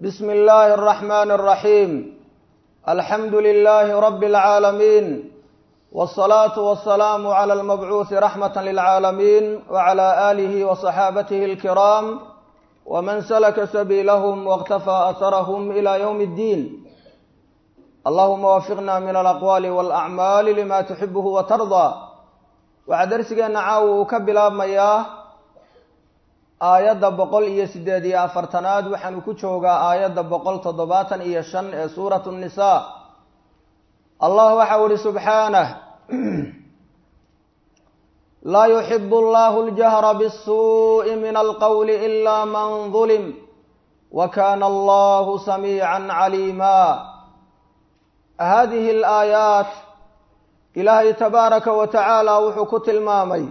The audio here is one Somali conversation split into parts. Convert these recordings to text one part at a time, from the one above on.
بسم الله الرحمن الرحيم الحمد لله رب العالمين والصلاة والسلام على المبعوث رحمة للعالمين وعلى آله وصحابته الكرام ومن سلك سبيلهم واقتفى أثرهم إلى يوم الدين اللهم وفقنا من الأقوال والأعمال لما تحبه وترضى waxaa darsigeena caawa uu ka bilaabmayaa aayadda boqol iyo siddeed iyo afartanaad waxaanu ku joogaa aayadda boqol toddobaatan iyo shan ee suuratu nnisaa allah waxau ihi subxaanah laa yuxibu allahu ljahra bisuuءi min alqowli ila man dulim wa kana allahu samiica caliima hadihi alaayaat ilaahay tabaaraka wa tacaala wuxuu ku tilmaamay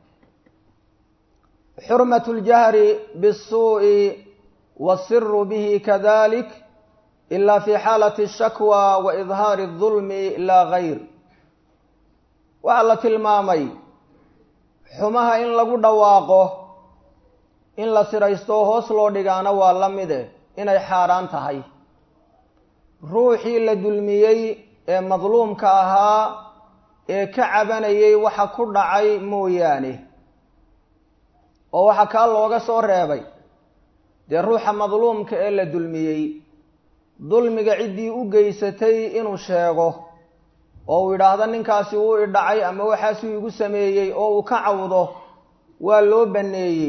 xurmatu ljahri bisuu'i wasiru bihi kadalik ila fi xaalati ashakwa wa idhaari adulmi laa gayr waxaa la tilmaamay xumaha in lagu dhawaaqo in la siraysto hoos loo dhigaana waa la mide inay xaaraan tahay ruuxii la dulmiyey ee madluumka ahaa ee ka cabanayay waxa ku dhacay mooyaane oo waxaa kaa looga soo reebay dee ruuxa madluumka ee la dulmiyey dulmiga ciddii u geysatay inuu sheego oo uu yidhaahdo ninkaasi wuu i dhacay ama waxaasuu igu sameeyey oo uu ka cawdo waa loo banneeyey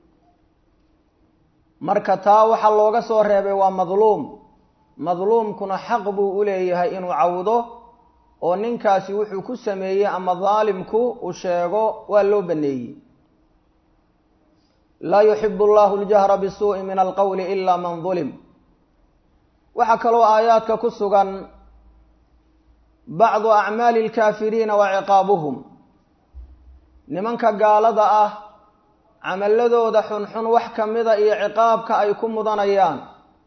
marka taa waxaa looga soo reebay waa madluum madluumkuna xaq buu u leeyahay inuu cawdo oo ninkaasi wuxuu ku sameeyey ama daalimku uu sheego waa loo baneeyey laa yuxibu allahu ljahra bisuuءi min alqowli ila man dulim waxaa kaloo aayaadka ku sugan bacdu acmaali اlkaafiriina wa ciqaabuhum nimanka gaalada ah camaladooda xunxun wax kamida iyo ciqaabka ay ku mudanayaan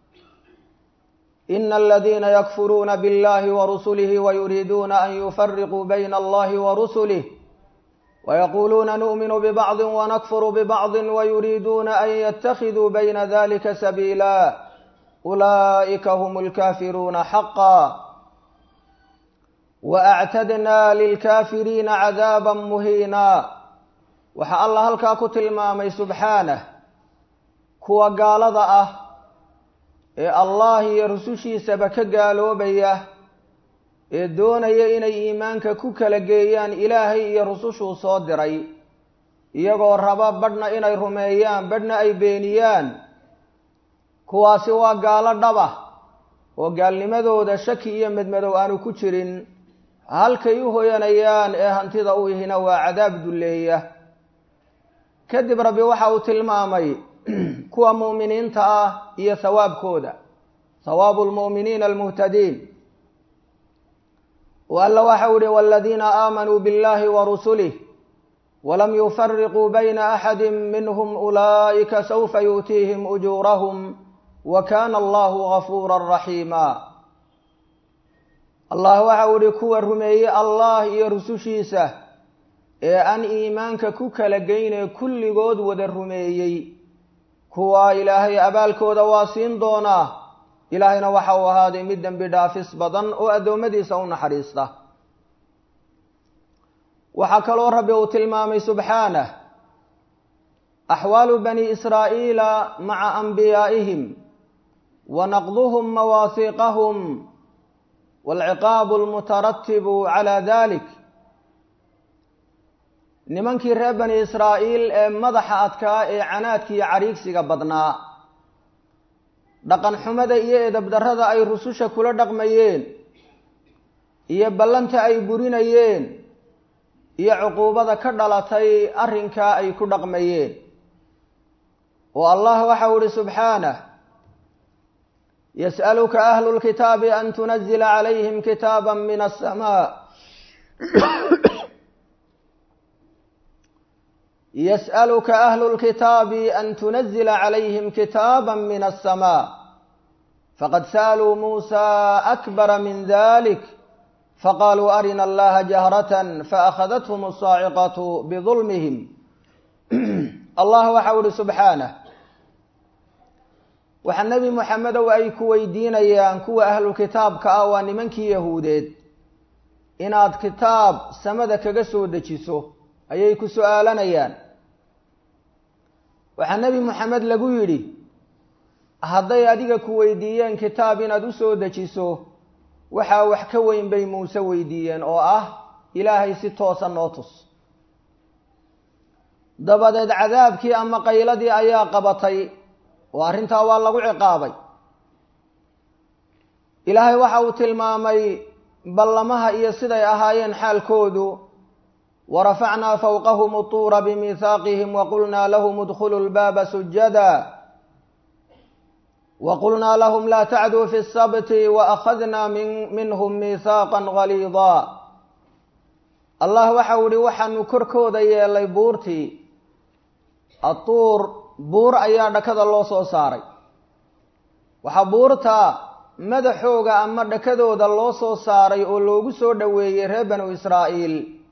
in aladiina yakfuruuna biاllahi warusulihi wayuriiduuna an yufariquu bayna allahi warusulih wayaquluuna nu'minu bibacdi wanakfuru bibacdi wayuriiduuna an yatakiduu bayna dalika sabiila ulaa'ika hm اlkafiruuna xaqa waactadna lilkafiriina cadaaba muhiina waxaa allah halkaa ku tilmaamay subxaanah kuwa gaalada ah ee allah iyo rusushiisaba ka gaaloobaya ee doonaya inay iimaanka ku kala geeyaan ilaahay iyo rusushuu soo diray iyagoo raba badhna inay rumeeyaan badhna ay beeniyaan kuwaasi waa gaalo dhaba oo gaalnimadooda shaki iyo medmadow aanu ku jirin halkay u hoyanayaan ee hantida u ihina waa cadaab dulleeya kadib rabbi waxa uu tilmaamay kuwa mu'miniinta ah iyo hawaabkooda hawaabu lmu'miniina almuhtadiin o alla waxau ihi waladiina aamanuu biاllahi warusulih walam yufariquu bayna axadi minhm ulaa'ika saufa yu'tiihim ujuurahum wa kana allahu gafuura raxiima allah waxau ihi kuwa rumeeye allah iyo rusushiisa ee aan iimaanka ku kala geynee kulligood wada rumeeyey kuwa ilaahay abaalkooda waa siin doonaa ilaahayna waxa uu ahaaday mid dembi dhaafis badan oo addoommadiisa u naxariista waxaa kaloo rabbi uu tilmaamay subxaanah axwaalu bani israa'iila maca anbiyaa'ihim wa naqduhum mawaasiiqahum waalciqaabu almutaratibu calaa dalik nimankii reer bani israa'iil ee madaxa adkaa ee canaadka iyo cariigsiga badnaa dhaqan xumada iyo edabdarrada ay rususha kula dhaqmayeen iyo ballanta ay burinayeen iyo cuquubada ka dhalatay arrinkaa ay ku dhaqmayeen oo allah waxau ihi subxaanah yas'aluka ahlu lkitaabi an tunazila calayhim kitaaba min asamaa yas'aluka ahlu lkitaabi an tunazila calayhim kitaaba min aلsamaa faqad sa'aluu muusa akbara min dalik faqaaluu arina allaha jahratan faakhadathm asaaciqatu bidulmihim allah waxau ihi subxaanah waxaa nebi moxamedow ay ku weydiinayaan kuwa ahlu kitaabka ah waa nimankii yahuudeed inaad kitaab samada kaga soo dejiso ayay ku su-aalanayaan waxaa nebi moxamed lagu yidhi hadday adiga ku weydiiyeen kitaab inaad u soo dejiso waxaa wax ka weyn bay muuse weydiiyeen oo ah ilaahay si toosa noo tus dabadeed cadaabkii ama qayladii ayaa qabatay oo arrintaa waa lagu ciqaabay ilaahay waxa uu tilmaamay ballamaha iyo siday ahaayeen xaalkoodu warafacnaa fawqahum utuura bimihaaqihim waqulnaa lahum idkhuluu lbaaba sujada waqulnaa lahum laa tacduu fi sabti waakhadnaa minhum miihaaqa galiida allah waxau ihi waxaanu korkooda yeelay buurtii atuur buur ayaa dhakada loo soo saaray waxaa buurta madaxooga ama dhakadooda loo soo saaray oo loogu soo dhoweeyey reer banu israa'iil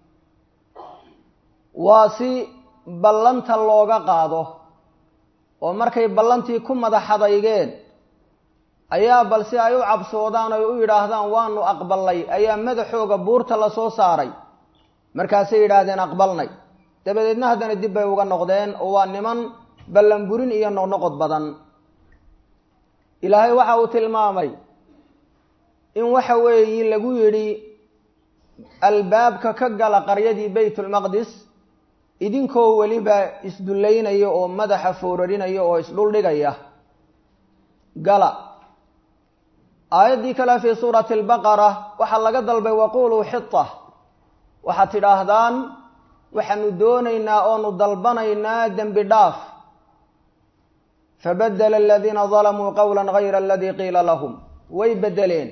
waa si ballanta looga qaado oo markay ballantii ku madaxadaygeen ayaa bal si ay u cabsoodaan oy u yidhaahdaan waanu aqbalnay ayaa madaxooga buurta la soo saaray markaasay yidhaahdeen aqbalnay dabadeedna haddana dib bay uga noqdeen oo waa niman ballanburin iyo noqnoqod badan ilaahay waxa uu tilmaamay in waxa weeyi lagu yidhi albaabka ka gala qaryadii baytulmaqdis idinkoo weliba isdullaynaya oo madaxa foorarinaya oo isdhuldhigaya gala aayaddii kale fii suurati albaqara waxaa laga dalbay waquluu xita waxaad tidhaahdaan waxaanu doonaynaa oonu dalbanaynaa dembi dhaaf fabadela aladiina dalamuu qowla gayra aladii qiila lahum way bedeleen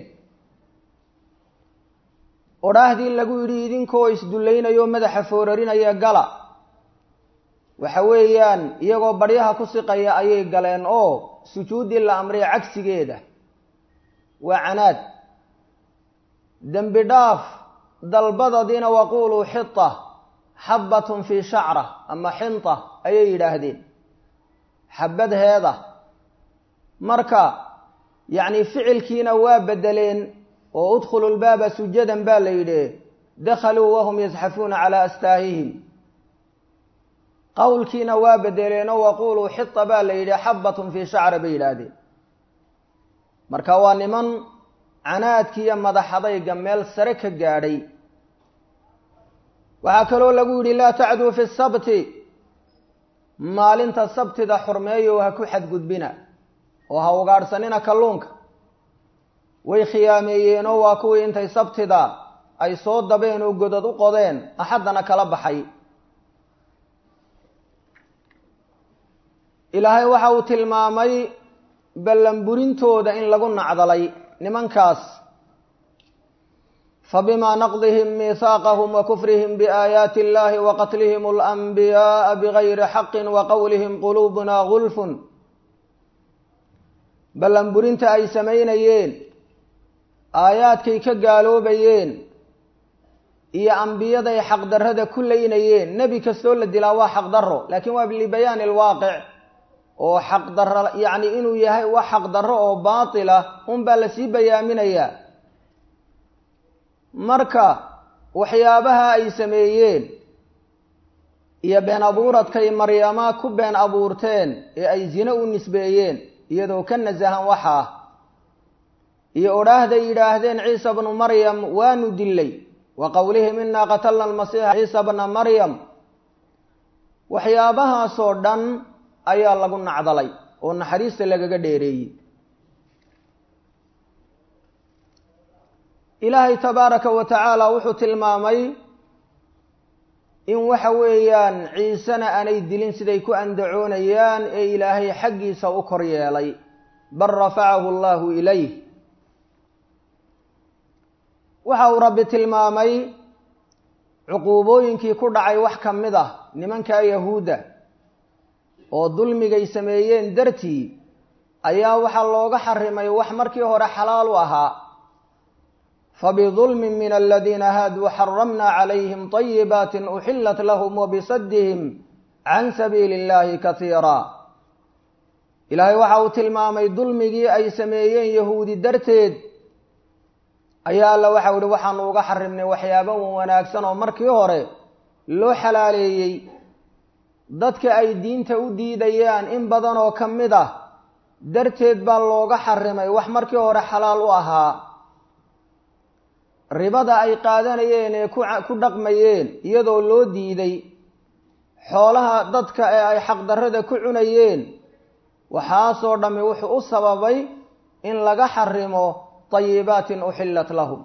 odhaahdii lagu yidhi idinkoo isdullaynayo madaxa foorarinaya gala waxa weeyaan iyagoo baryaha ku siqaya ayay galeen oo sujuuddii la amray cagsigeeda waa canaad dembi dhaaf dalbadadiina waquluu xita xabbatun fii shacra ama xinta ayay yidhaahdeen xabadheeda marka yacni ficilkiina waa bedeleen oo udkhulu lbaaba sujadan baa la yidhi dakhaluu wahum yasxafuuna calaa astaahihim qowlkiina waa bedeleenoo waquluu xita baa la yidhi xabbatun fii shacra bay yidhaahdeen marka waa niman canaadkiiyo madaxadayga meel sare ka gaadhay waxaa kaloo lagu yidhi laa tacduu fi sabti maalinta sabtida xurmeeyo ha ku xadgudbina oo ha ugaadhsanina kalluunka way khiyaameeyeenoo waa kuwii intay sabtida ay soo dabeen oo godad u qodeen axaddana kala baxay ilaahay waxa uu tilmaamay ballanburintooda in lagu nacdalay nimankaas fabima naqdihim miihaaqahum wa kufrihim biaayaati illahi wa qatlihim alanbiyaaa bigayri xaqin wa qowlihim quluubuna gulfun ballanburinta ay samaynayeen aayaadkay ka gaaloobayeen iyo ambiyaday xaqdarrada ku laynayeen nebi kastoo la dilaa waa xaqdarro laakiin waa libayaani alwaaqic oo xaqdarro yacni inuu yahay wax xaqdarro oo baatila unbaa lasii bayaaminayaa marka waxyaabaha ay sameeyeen iyo been abuuradkay maryama ku been abuurteen ee ay zine u nisbeeyeen iyadoo ka nasahan waxaa iyo odhaahday yidhaahdeen ciisa bnu maryam waanu dilay wa qowlihim inaa qatalna almasiixa ciisa bna maryam waxyaabahaasoo dhan ayaa lagu nacdalay oo naxariista lagaga dheereeyey ilaahay tabaaraka wa tacaala wuxuu tilmaamay in waxa weeyaan ciisena aanay dilin siday ku andacoonayaan ee ilaahay xaggiisa u kor yeelay bal rafacahu allahu ilayh waxa uu rabbi tilmaamay cuquubooyinkii ku dhacay wax ka mid ah nimanka yahuudda oo dulmigay sameeyeen dartii ayaa waxaa looga xarimay wax markii hore xalaal u ahaa fabidulmi min aladiina haaduu xaramna calayhim طayibaati uxilat lahum wabisadihim can sabiili اllahi kasiira ilaahay waxa uu tilmaamay dulmigii ay sameeyeen yahuudi darteed ayaa alla waxau ihi waxaanu uga xarimnay waxyaaba wanaagsan oo markii hore loo xalaaleeyey dadka ay diinta u diidayaan in badan oo ka mid ah darteed baa looga xarimay wax markii hore xalaal u ahaa ribada ay qaadanayeen ee ku dhaqmayeen iyadoo loo diiday xoolaha dadka ee ay xaqdarrada ku cunayeen waxaasoo dhammi wuxuu u sababay in laga xarimo tayibaatin uxillat lahum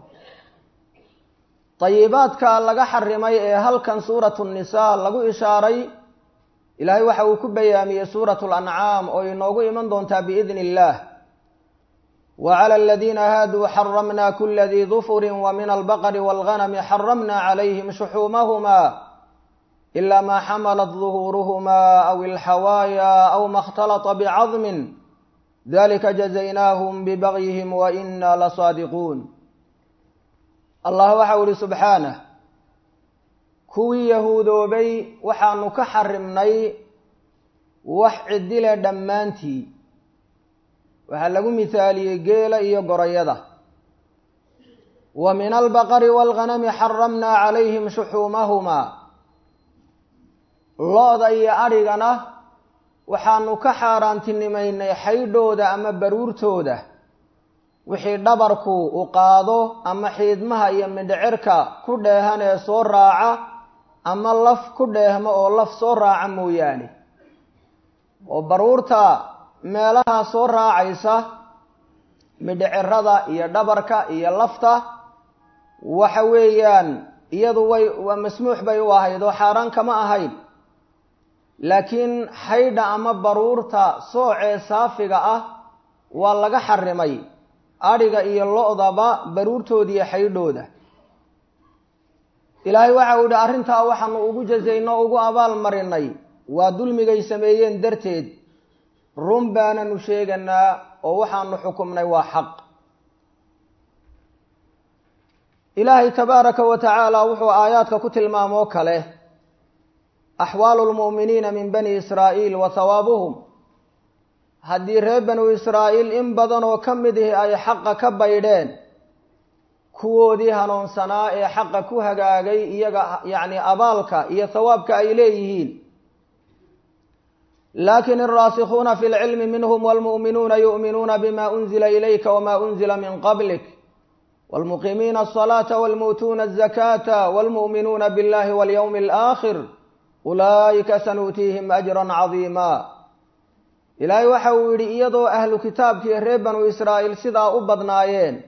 tayibaadka laga xarimay ee halkan suuratu nnisaa lagu ishaaray ilaahay waxa uu ku bayaamiyey suuratu lancaam oo inoogu iman doontaa biidni illaah wa cala aladiina haaduu xaramna kula dii dufurin wa min albaqri walganami xaramna calayhim shuxuumahuma ila ma xamalat duhuuruhuma aw ilxawaaya aw ma اkhtalata bicadmin dalika jazaynaahum bibagyihim wa ina lasaadiquun allah waxau ihi subxaanah kuwii yahuudoobay waxaanu ka xarimnay wax cidile dhammaantii waxaa lagu mithaaliyey geela iyo gorayada wa min albaqari waalghanami xaramna calayhim shuxuumahumaa lo-da iyo adhigana waxaanu ka xaaraantinimaynay xaydhooda ama baruurtooda wixii dhabarku u qaado ama xiidmaha iyo mindhicirka ku dheehan ee soo raaca ama laf ku dheehmo oo laf soo raaca mooyaane oo baruurta meelaha soo raacaysa midhicirada iyo dhabarka iyo lafta waxa weeyaan iyadu way waa masmuux bay u ahayd oo xaaraan kama ahayn laakiin xaydha ama baruurta soocee saafiga ah waa laga xarimay adhiga iyo lo-daba baruurtooda iyo xaydhooda ilaahay waxa uu yihi arrintaa waxaanu ugu jazayno o ugu abaal marinay waa dulmigay sameeyeen darteed run baananu sheeganaa oo waxaanu xukumnay waa xaq ilaahay tabaaraka wa tacaala wuxuu aayaadka ku tilmaamoo kale axwaalu lmu'miniina min bani israa'iil wa hawaabuhum haddii reer banu israa'iil in badan oo ka mid ihi ay xaqa ka baydheen kuwoodii hanuunsanaa ee xaqa ku hagaagay iyaga yacni abaalka iyo hawaabka ay leeyihiin lakin alraasikhuuna fi lcilmi minhum walmu'minuuna yu'minuuna bima unzila ilayka wama unzila min qablik walmuqiimiina asalaata walmu'tuuna azakata walmu'minuuna billahi walyawmi alaakhir ulaa'ika sanuutiihim ajran cadiima ilaahay waxa uu yidhi iyadoo ahlu kitaabkii reer banu israa'iil sidaa u badnaayeen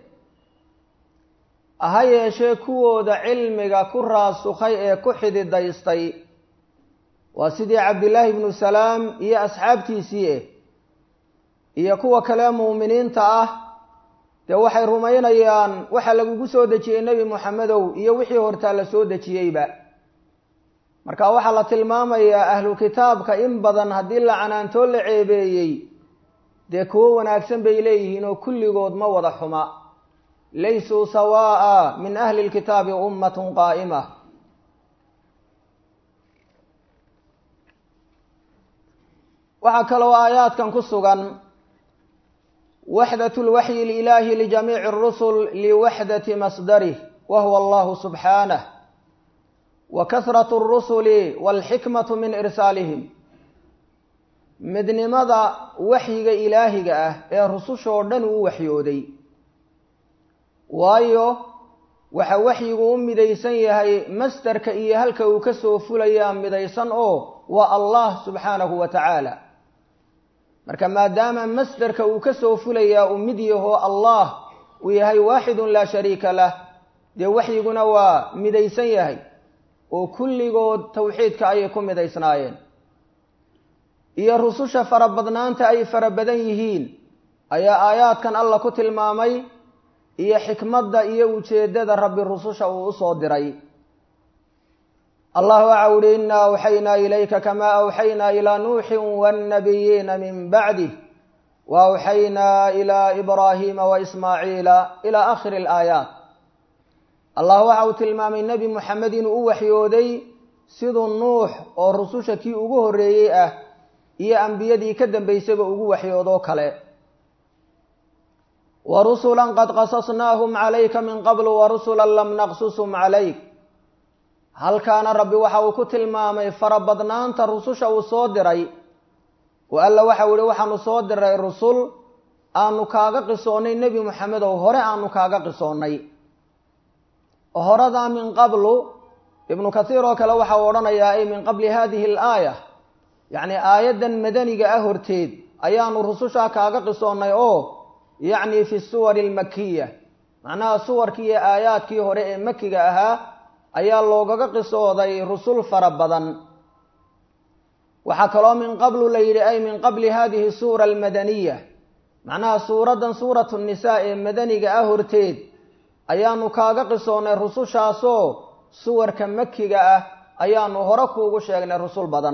ha yeeshee kuwooda cilmiga ku raasukhay ee ku xididaystay waa sidii cabdillaahi ibnu salaam iyo asxaabtiisii eh iyo kuwa kale muuminiinta ah dee waxay rumaynayaan waxa lagugu soo dejiyey nebi moxamedow iyo wixii hortaa la soo dejiyeyba marka waxaa la tilmaamayaa ahlu kitaabka in badan haddii la canaantoo la ceebeeyey dee kuwo wanaagsan bay leeyihiin oo kulligood ma wada xuma laysuu sawaa'a min ahli lkitaabi ummatun qaa'ima waxaa kaloo aayaadkan ku sugan waxdat lwaxyi ililaahi lijamiici اrusul liwaxdati masdarih wa huwa allahu subxaanah wa kasrat اrusuli walxikmatu min irsaalihim midnimada waxyiga ilaahiga ah ee rusushoo dhan uu waxyooday waayo waxa waxyigu u midaysan yahay masdarka iyo halka uu ka soo fulayaa midaysan oo waa allah subxaanahu wa tacaala marka maadaama masdarka uu ka soo fulayaa uu mid yaho allah uu yahay waaxidun laa shariika lah dee waxyiguna waa midaysan yahay oo kulligood tawxiidka ayay ku midaysnaayeen iyo rususha farabadnaanta ay fara badan yihiin ayaa aayaadkan alla ku tilmaamay iyo xikmadda iyo ujeeddada rabbi rususha uu usoo diray allah waxa uhi inaa awxaynaa ilayka kamaa awxaynaa ilaa nuuxin wannabiyiina min bacdih wa awxaynaa ilaa ibraahiima wa ismaaciila ilaa aakhiri alaayaat allah waxa uu tilmaamay nebi moxamed inuu u waxyooday siduu nuux oo rususha kii ugu horreeyey ah iyo ambiyadii ka dambaysaba ugu waxyoodoo kale wa rusulan qad qasasnaahum calayka min qablu wa rusulan lam naqsusum calayk halkaana rabbi waxa uu ku tilmaamay farabadnaanta rususha uu soo diray oo alla waxau ihi waxaanu soo diray rusul aanu kaaga qisoonnay nebi moxamedow hore aanu kaaga qisoonnay horadaa min qablu ibnu kathiir oo kale waxau odhanayaa ay min qabli hadihi alaaya yacni aayaddan madaniga ah horteed ayaanu rusushaa kaaga qisoonnay oo yacni fi suwari almakiya macnaha suwarkii iyo aayaadkii hore ee makiga ahaa ayaa loogaga qisooday rusul fara badan waxaa kaloo min qablu la yidhi ay min qabli hadihi suura almadaniya macnaha suuraddan suuratu nisaa ee madaniga ah horteed ayaanu kaaga qisoonnay rusushaasoo suwarka makiga ah ayaanu hore kuugu sheegnay rusul badan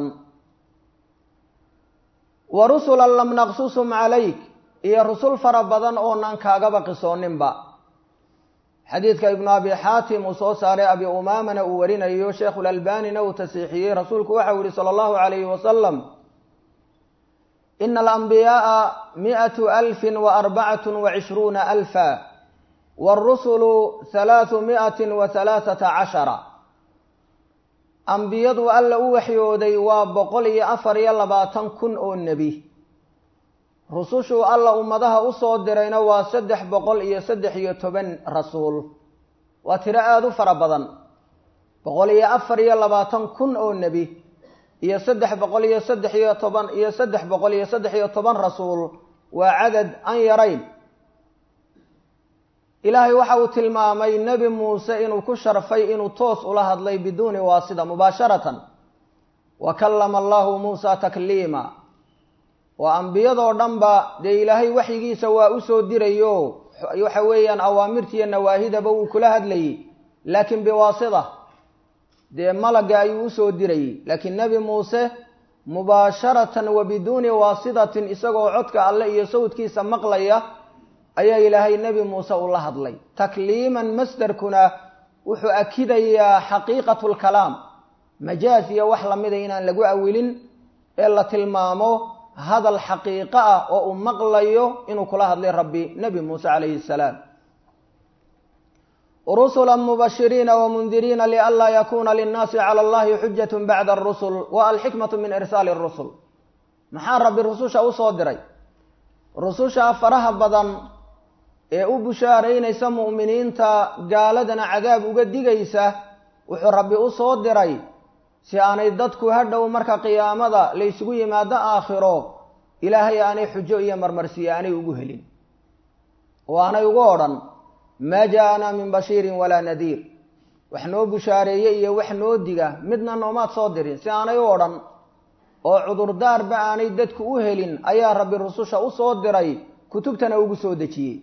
wa rusulan lam naqsusum calayk iyo rusul fara badan oonaan kaagaba qisooninba xadiidka ibnu abi xaatim uu soo saaray abi umaamana uu warinayo sheekhulalbanina uu tasiixiyey rasuulku waxau yihi sala allahu calayhi wasalam ina alambiyaaa miatu alfin wa arbacatun wa cishruuna alfa wاrusulu halaaثu mi'ati wa halaaثata cashara ambiyadu alla u waxyooday waa boqol iyo afar iyo labaatan kun oo nebi rusushuu alla ummadaha usoo dirayna waa saddex boqol iyo saddex iyo toban rasuul waa tiro aada u fara badan boqol iyo afar iyo labaatan kun oo nebi iyo saddex boqol iyo saddex iyo toban iyo saddex boqol iyo saddex iyo toban rasuul waa cadad an yarayn ilaahay waxa uu tilmaamay nebi muuse inuu ku sharfay inuu toos ula hadlay biduuni waasida mubaasharatan wa kallama allahu muusa takliima oo ambiyadoo dhanba dee ilaahay waxyigiisa waa usoo dirayo waxa weeyaan awaamirtiiyo nawaahidaba wuu kula hadlayay laakiin biwaasida dee malaga ayuu usoo dirayay laakiin nebi muuse mubaasharatan wa biduuni waasidatin isagoo codka alle iyo sawdkiisa maqlaya ayaa ilaahay nebi muuse ula hadlay takliiman masderkuna wuxuu akidayaa xaqiiqatu lkalaam majaaz iyo wax lamida inaan lagu awilin ee la tilmaamo hadal xaqiiqo ah oo uu maqlayo inuu kula hadlay rabbi nebi muuse calayhi salaam rusula mubashiriina wamundiriina lianlaa yakuna linnaasi cala allahi xujat bacda arusul wa alxikmatu min irsaali rusul maxaa rabbi rususha usoo diray rususha faraha badan ee u bushaaraynaysa mu'miniinta gaaladana cadaab uga digaysa wuxuu rabbi usoo diray si aanay dadku hadhow marka qiyaamada laysugu yimaado aakhiro ilaahay aanay xujo iyo marmarsiyo aanay ugu helin oo aanay ugu odhan maa jaa-anaa min bashiirin walaa nadiir wax noo bushaareeye iyo wax noo diga midna noomaad soo dirin si aanay u odhan oo cudurdaarba aanay dadku u helin ayaa rabbi rususha usoo diray kutubtana ugu soo dejiyey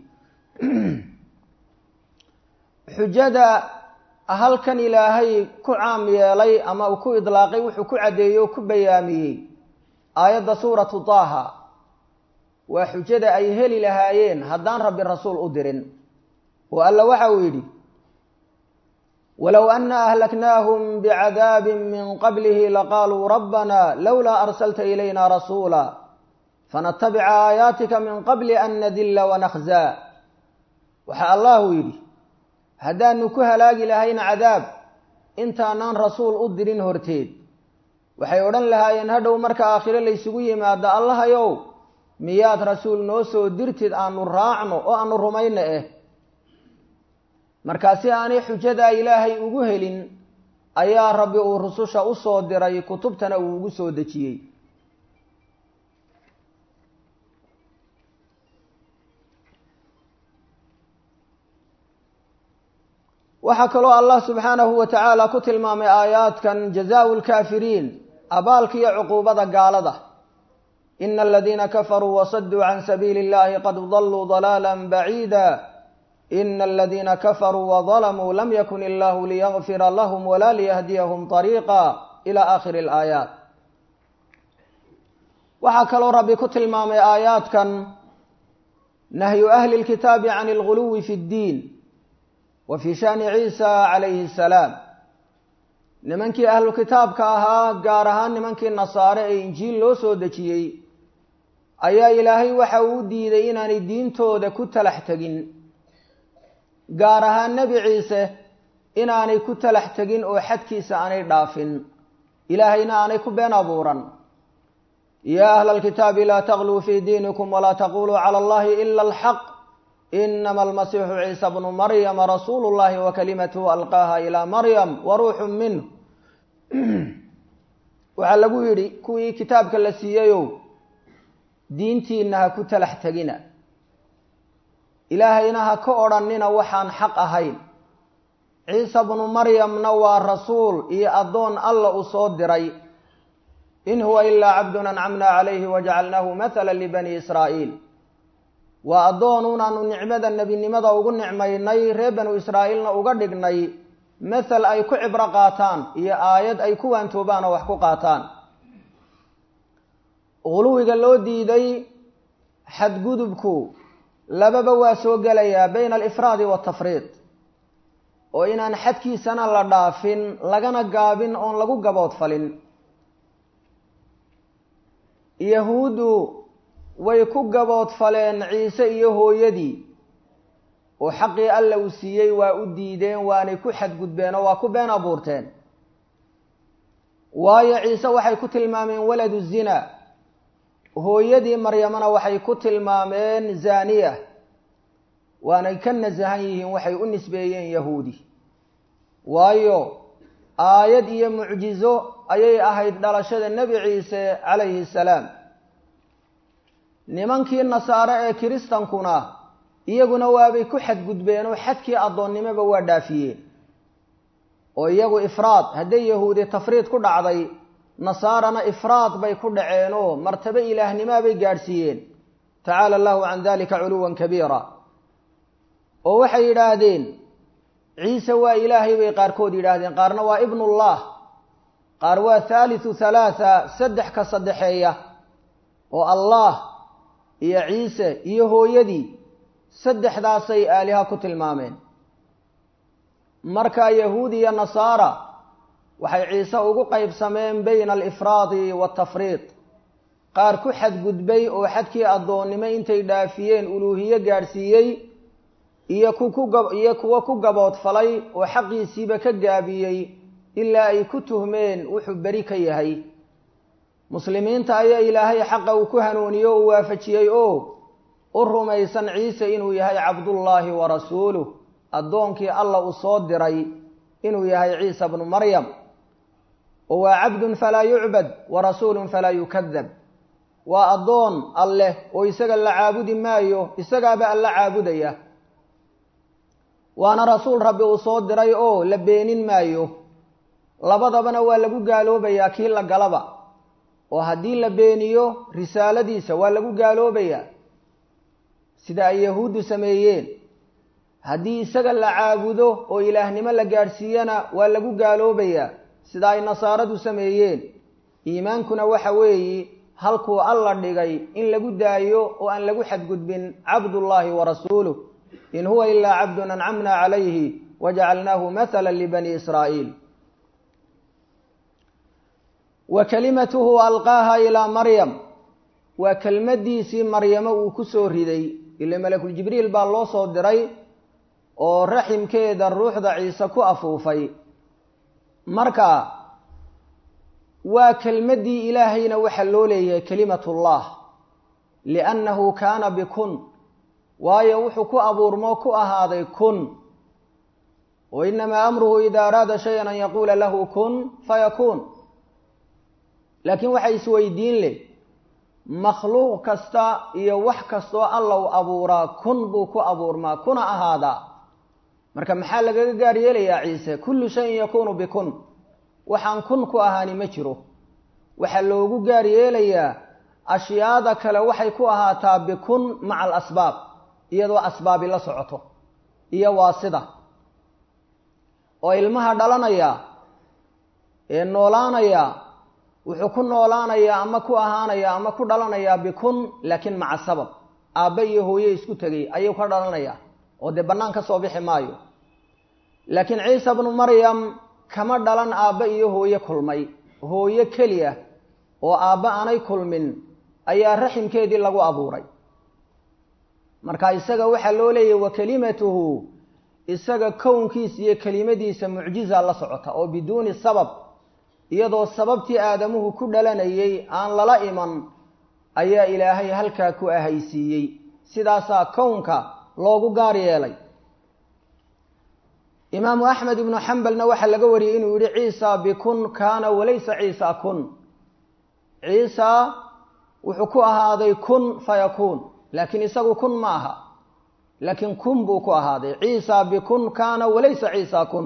xujada halkan ilaahay ku caam yeelay ama uu ku idlaaqay wuxuu ku caddeeyey oo ku bayaamiyey aayadda suuratu taaha waa xujada ay heli lahaayeen haddaan rabbi rasuul u dirin oo alla waxa uu yidhi walow ana ahlaknaahum bicadaabin min qablihi laqaaluu rabbana lowlaa arsalta ilayna rasuula fanatabica aayaatika min qabli an nadilla wanakhzaa waxaa allahu yidhi haddaanu ku halaagi lahayn cadaab intaanaan rasuul u dirin horteed waxay odhan lahaayeen hadhow marka aakhiro laysugu yimaado allahayow miyaad rasuul noo soo dirtid aanu raacno oo aanu rumayno eh markaa si aanay xujadaa ilaahay ugu helin ayaa rabbi uu rususha usoo diray kutubtana uu ugu soo dejiyey waxaa kaloo allah subxaanahu wa tacaala ku tilmaamay aayaadkan jazaau lkaafiriin abaalka iyo cuquubada gaalada ina aladiina kafaruu wasaduu can sabiili اllahi qad daluu dalaala baciida ina aladiina kafaruu wadalamuu lam yakun illahu liyagfira lahum wala liyahdiyahum طariiqa ila aakhiri اlaayaat waxaa kaloo rabbi ku tilmaamay aayaadkan nahyu ahli اlkitaabi can اlguluwi fi اddiin wa fii shani ciisa calayhi salaam nimankii ahlu kitaabka ahaa gaar ahaan nimankii nasaare ee injiil loo soo dejiyey ayaa ilaahay waxa uu diiday inaanay diintooda ku talax tegin gaar ahaan nebi ciise inaanay ku talax tegin oo xadkiisa aanay dhaafin ilaahayna aanay ku been abuuran yaa ahla alkitaabi laa tagluu fii diinikum walaa taquluu cala allahi ila alxaq inama almasiixu ciisa bnu maryama rasuulu llahi wa kalimatuhu alqaaha ilaa maryam wa ruuxun minh waxaa lagu yidhi kuwii kitaabka la siiyeyow diintiina ha ku talax tegina ilaahayna ha ka odhannina waxaan xaq ahayn ciisa bnu maryamna waa rasuul iyo addoon alla u soo diray in huwa ilaa cabdun ancamna calayhi wajacalnaahu mathala libani israa'iil waa addoon unaanu nicmada nebinimada ugu nicmaynay reer banu israa'iilna uga dhignay mathal ay ku cibro qaataan iyo aayad ay ku waantoobaan oo wax ku qaataan guluwiga loo diiday xadgudubku lababa waa soo gelayaa bayna alifraadi waaltafriid oo inaan xadkiisana la dhaafin lagana gaabin oon lagu gaboodfalin yahuuddu way ku gaboodfaleen ciise iyo hooyadii oo xaqii alla uu siiyey waa u diideen waanay ku xadgudbeen oo waa ku been abuurteen waayo ciise waxay ku tilmaameen waladu zina hooyadii maryamana waxay ku tilmaameen zaaniya waanay ka nasahan yihiin waxay u nisbeeyeen yahuudi waayo aayad iyo mucjizo ayay ahayd dhalashada nebi ciise calayhi salaam nimankii nasaare ee kiristankuna iyaguna waabay ku xadgudbeen oo xadkii addoonnimoba waa dhaafiyeen oo iyagu ifraad hadday yahuudi tafriid ku dhacday nasaarana ifraad bay ku dhaceen oo martabo ilaahnimoa bay gaadhsiiyeen tacaala allahu can dalika culuwan kabiira oo waxay yidhaahdeen ciise waa ilaahay bay qaarkood yidhaahdeen qaarna waa ibnullah qaar waa thaalithu thalaatha saddex ka saddexeeya oo allah iyo ciise iyo hooyadii saddexdaasay aaliha ku tilmaameen marka yahuud iyo nasaara waxay ciise ugu qaybsameen bayna alifraadi waaltafriid qaar ku xadgudbay oo xadkii addoonnimo intay dhaafiyeen uluuhiye gaadhsiiyey iyo kuiyo kuwo ku gaboodfalay oo xaqiisiiba ka gaabiyey ilaa ay ku tuhmeen wuxuu beri ka yahay muslimiinta ayaa ilaahay xaqa uu ku hanuuniye o u waafajiyey oo u rumaysan ciise inuu yahay cabdullaahi wa rasuuluh addoonkii alla uu soo diray inuu yahay ciisa bnu maryam oo waa cabdun falaa yucbad wa rasuulun falaa yukadab waa addoon alleh oo isaga la caabudi maayo isagaaba alla caabudaya waana rasuul rabbi uu soo diray oo la beenin maayo labadabana waa lagu gaaloobayaa kii la galaba oo haddii la beeniyo risaaladiisa waa lagu gaaloobayaa sida ay yahuuddu sameeyeen haddii isaga la caabudo oo ilaahnimo la gaadhsiiyana waa lagu gaaloobayaa sida ay nasaaradu sameeyeen iimaankuna waxa weeye halkuu alla dhigay in lagu daayo oo aan lagu xadgudbin cabdullaahi wa rasuuluh in huwa ilaa cabdun ancamna calayhi wajacalnaahu mathala libani israa'iil wa kalimatuhu alqaaha ilaa maryam waa kelmaddiisii maryamo uu ku soo riday ila malakuljibriil baa loo soo diray oo raximkeeda ruuxda ciise ku afuufay marka waa kelmaddii ilaahayna waxaa loo leeyahay kelimatullah liannahu kaana bikun waayo wuxuu ku abuurmo ku ahaaday kun wa inamaa amruhu ida araada shayan an yaquula lahu kun fayakuun laakiin waxaa isweydiin leh makhluuq kasta iyo wax kastoo alla u abuuraa kun buu ku abuurmaa kuna ahaadaa marka maxaa lagaga gaar yeelayaa ciise kullu shayin yakuunu bikun waxaan kun ku ahaani ma jiro waxaa loogu gaar yeelayaa ashyaada kale waxay ku ahaataa bikun maca alasbaab iyadoo asbaabi la socoto iyo waa sida oo ilmaha dhalanaya ee noolaanaya wuxuu ku noolaanayaa ama ku ahaanayaa ama ku dhalanayaa bikun laakiin maca sabab aabbe iyo hooye isku tegay ayuu ka dhalanayaa oo dee bannaan ka soo bixi maayo laakiin ciisa bnu maryam kama dhalan aabba iyo hooye kulmay hooyo keliya oo aabba aanay kulmin ayaa raximkeedii lagu abuuray marka isaga waxaa loo leeyahy wa kelimatuhu isaga kownkiisa iyo kelimadiisa mucjiza la socota oo biduuni sabab iyadoo sababtii aadamuhu ku dhalanayay aan lala iman ayaa ilaahay halkaa ku ahaysiiyey sidaasaa kownka loogu gaar yeelay imaamu axmed ibnu xambalna waxaa laga wariyey inuu yihi ciisa bikun kaana walaysa ciisa kun ciisa wuxuu ku ahaaday kun fayakuun laakiin isagu kun ma aha laakiin kun buu ku ahaaday ciisa bikun kaana walaysa ciisa kun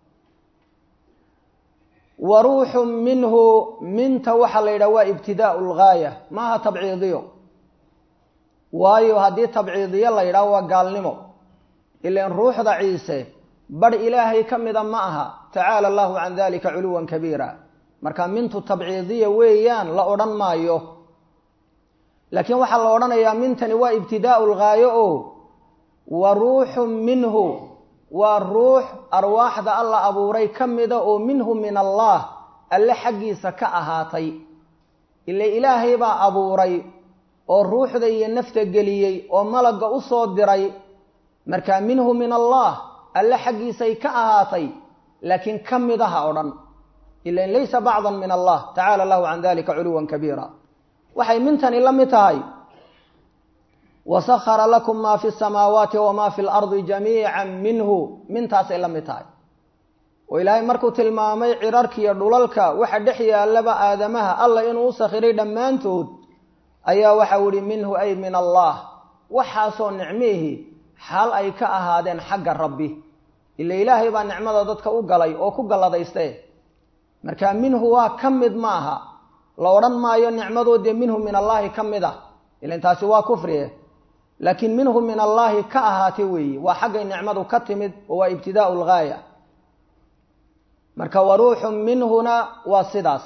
wa ruuxun minhu minta waxaa la yidhaha waa ibtidaau lgaaya maaha tabciidiyo waayo haddii tabciidiyo la yidhaho waa gaalnimo ilan ruuxda ciise badh ilaahay ka mida ma aha tacaala allahu can dalika culuwan kabiira marka mintu tabciidiya weeyaan la odhan maayo laakiin waxaa la odhanayaa mintani waa ibtidaau lgaayo o wa ruuxun minhu waa ruux arwaaxda alla abuuray ka mida oo minhu min allah alle xaggiisa ka ahaatay ila ilaahay baa abuuray oo ruuxda iyo nafta geliyey oo malagga u soo diray marka minhu min allah alle xaggiisay ka ahaatay laakiin ka midaha o dhan ilan laysa bacdan min allah tacala allahu can dalika culuwan kabiira waxay mintani la mid tahay wasahara lakum ma fi samaawaati wama fi lardi jamiica minhu mintaasay la mid tahay oo ilaahay markuu tilmaamay cirarkiiyo dhulalka waxa dhex yaalaba aadamaha alla inuu u sakhiray dhammaantood ayaa waxau ihi minhu ay min allah waxaasoo nicmihii xaal ay ka ahaadeen xagga rabbi ila ilaahay baa nicmada dadka u galay oo ku galladayste marka minhu waa ka mid ma aha la odhan maayo nicmadoodee minhu min allaahi ka mid ah ilan taasi waa kufrie laakiin minhu min allaahi ka ahaatay weeye waa xaggay nicmadu ka timid oo waa ibtidaau lgaaya marka wa ruuxun minhuna waa sidaas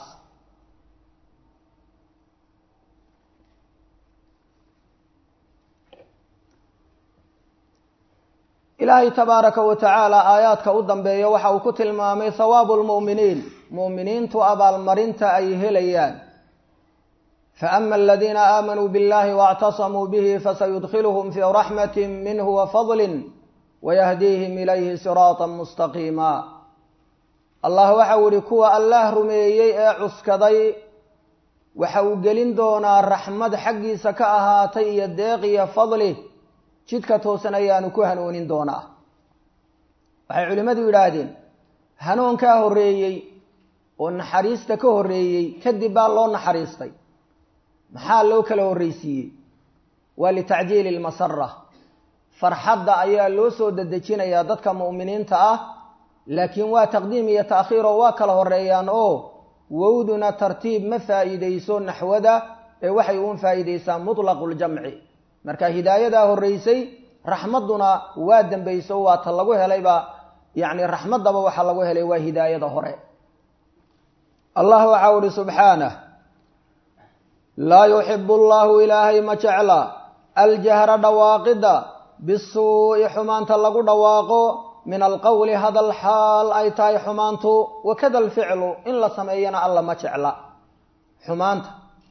ilaahay tabaaraka wa tacaala aayaadka u dambeeya waxa uu ku tilmaamay hawaabu lmu'miniin mu'miniintu abaalmarinta ay helayaan faama aladiina aamanuu biاllahi waاctasamuu bihi fasayudkhiluhum fii raxmati minhu wafadli wayahdiihim ilayhi siraata mustaqiima allah waxau ihi kuwa allaah rumeeyey ee cuskaday waxa uu gelin doonaa raxmad xaggiisa ka ahaatay iyo deeq iyo fadli jidka toosan ayaanu ku hanuunin doonaa waxay culimmadu yidhaahdeen hanuunkaa horreeyey oo naxariista ka horreeyey kadib baa loo naxariistay maxaa loo kala horreysiiyey waa litacjiili lmasara farxadda ayaa loo soo dedejinayaa dadka mu'miniinta ah laakiin waa taqdiim iyo ta'khiir oo waa kala horreeyaan oo wowduna tartiib ma faa'iideyso naxwada ee waxay uun faa'iideysaa mutlaqu ljamci marka hidaayadaa horreysay raxmadduna waa dembeyso waa ta lagu helayba yacni raxmaddaba waxaa lagu helay waa hidaayada hore allah waxau ihi subxaanah laa yuxibu allahu ilaahay ma jecla aljahra dhawaaqidda bisuu'i xumaanta lagu dhawaaqo min alqowli hadal xaal ay tahay xumaantu wakada alficlu in la sameeyana alla ma jecla xumaanta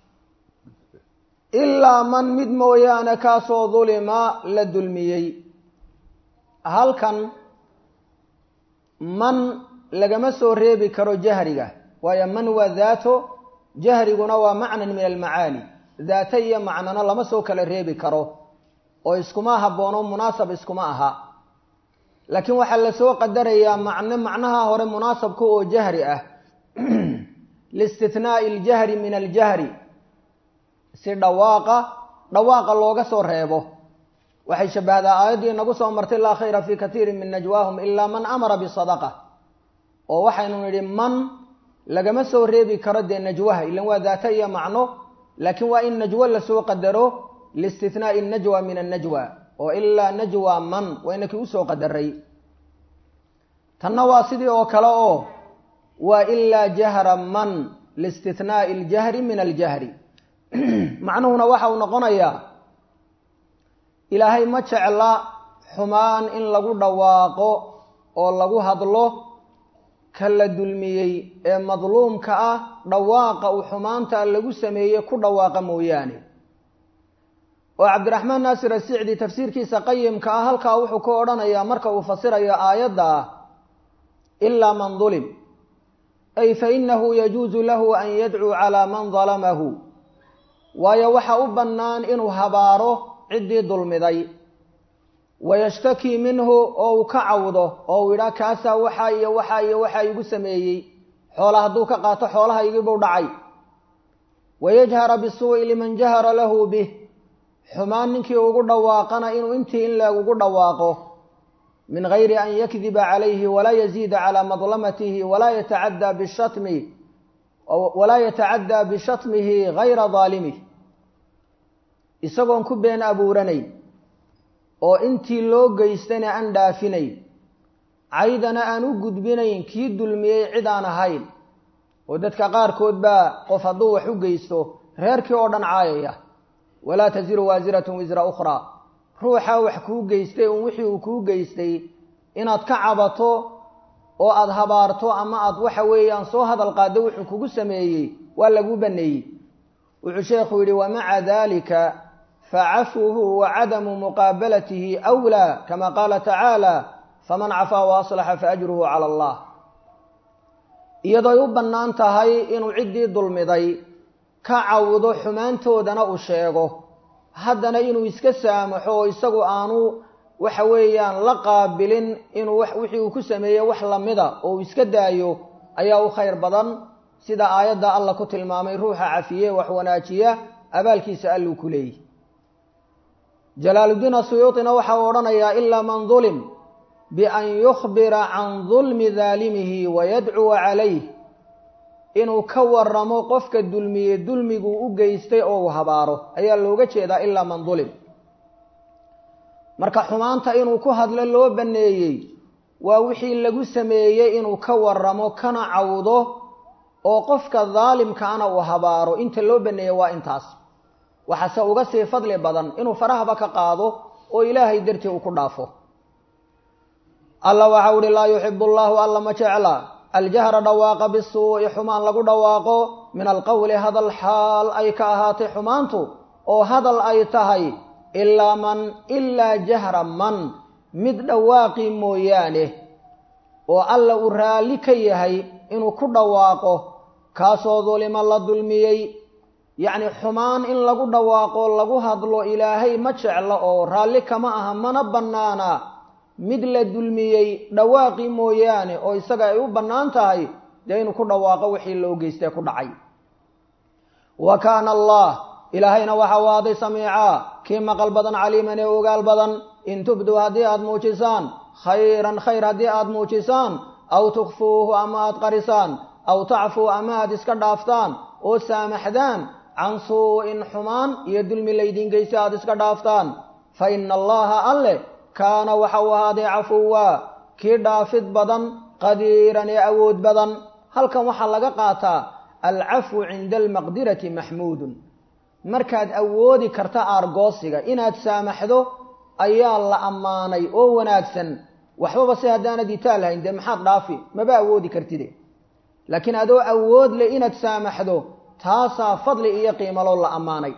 ilaa man mid mooyaane kaasoo dulima la dulmiyey halkan man lagama soo reebi karo jahriga waayo man waa daato jahriguna waa macnan min almacaani daata iyo macnana lama soo kala reebi karo oo iskuma habboono munaasab iskuma aha laakiin waxaa lasoo qadarayaa macno macnaha hore munaasabka oo jahri ah liistithnaa'i aljahri min aljahri si dhawaaqa dhawaaqa looga soo reebo waxay shabbahdaa aayaddii nagu soo martay laa khayra fii katiirin min najwaahum ilaa man amara bisadaqa oo waxaynu nidhi man lagama soo reebi karo dee najwaha ilan waa daata iyo macno laakiin waa in najwo lasoo qadaro liistithnaa'i najwa min annajwa oo ilaa najwa man waa inakii usoo qadaray tanna waa sidii oo kale oo waa ilaa jahra man liistithnaa'i aljahri min aljahri macnuhuna waxa uu noqonayaa ilaahay ma jecla xumaan in lagu dhawaaqo oo lagu hadlo ka la dulmiyey ee madluumka ah dhawaaqa uu xumaanta lagu sameeyey ku dhawaaqa mooyaane oo cabdiraxmaan naasir asicdi tafsiirkiisa qayimka ah halkaa wuxuu ku odhanayaa marka uu fasirayo aayadda ah ilaa man dulim ay fa inahu yajuusu lahu an yadcuu calaa man dalamahu waayo waxa u bannaan inuu habaaro ciddii dulmiday wayashtakii minhu oo uu ka cawdo oo uu yidhaa kaasaa waxaa iyo waxaa iyo waxaa igu sameeyey xoola hadduu ka qaato xoolahaygiibuu dhacay wayajhara bisuu'i liman jahara lahu bih xumaan ninkii ugu dhawaaqana inuu intii in leeg ugu dhawaaqo min gayri an yakdiba calayhi walaa yaziida calaa madlamatihi walaa yatacaddaa bishatmi walaa yatacaddaa bishatmihi gayra daalimih isagoon ku been abuuranayn oo intii loo geystana aan dhaafinayn caydana aan u gudbinayn kii dulmiyey cid aan ahayn oo dadka qaarkood baa qof hadduu wax u geysto reerkii oo dhan caayaya walaa tasiru waasiratun wisra ukhraa ruuxaa wax kuu geystay un wixii uu kuu geystay inaad ka cabato oo aada habaarto ama aad waxa weeyaan soo hadal qaaddo wuxuu kugu sameeyey waa laguu baneeyey wuxuu sheekhu yidhi wamaca dalika facafuhu wa cadamu muqaabalatihi awlaa kama qaala tacaala faman cafaa wa aslaxa faajruhu cala allah iyadooy u bannaan tahay inuu ciddii dulmiday ka cawdo xumaantoodana uu sheego haddana inuu iska saamaxo oo isagu aanu waxa weeyaan la qaabilin inuu wixii uu ku sameeyey wax lamida oo uu iska daayo ayaa u khayr badan sida aayadda alla ku tilmaamay ruuxa cafiye wax wanaajiya abaalkiisa alluu ku leeyihi jalaaluddiin asuyuuطina waxa uu odhanayaa ilaa man dulim bian yukhbira can dulmi daalimihi wayadcuwa calayh inuu ka waramo qofka dulmiye dulmiguu u geystay oo uu habaaro ayaa looga jeedaa ilaa man dulim marka xumaanta inuu ku hadlo loo banneeyey waa wixii lagu sameeyey inuu ka waramo kana cawdo oo qofka daalimkaana uu habaaro inta loo banneeyey waa intaas waxaase uga sii fadli badan inuu farahaba ka qaado oo ilaahay dartii uu ku dhaafo alla waxau uhi laa yuxibu allahu alla ma jecla aljahra dhawaaqa bisuu'i xumaan lagu dhawaaqo min alqowli hadal xaal ay ka ahaatay xumaantu oo hadal ay tahay ilaa man ilaa jahra man mid dhawaaqii mooyaane oo alla uu raalli ka yahay inuu ku dhawaaqo kaasoo dulima la dulmiyey yacni xumaan in lagu dhawaaqo lagu hadlo ilaahay ma jeclo oo raalli kama aha mana bannaana mid la dulmiyey dhawaaqii mooyaane oo isaga ay u bannaan tahay dee inuu ku dhawaaqo wixii loo geystee ku dhacay wa kaana allah ilaahayna waxa u aaday samiicaa kii maqal badan caliiman ee ogaal badan in tubduu haddii aada muujisaan khayran khayr haddii aada muujisaan aw tukfuuhu ama aada qarisaan aw tacfuu ama aada iska dhaaftaan oo saamaxdaan can suu-in xumaan iyo dulmi laydin geysa aada iska dhaaftaan fa ina allaha alle kaana waxa uu ahaaday cafuwa kii dhaafid badan qadiiran ee awood badan halkan waxaa laga qaataa alcafwu cinda almaqdirati maxmuudun markaad awoodi karta aargoosiga inaad saamaxdo ayaa la ammaanay oo wanaagsan waxbaba se haddaanad itaal hayn dee maxaad dhaafi maba awoodi kartide laakiin adoo awood leh inaad saamaxdo taasaa fadli iyo qiimaloo la ammaanay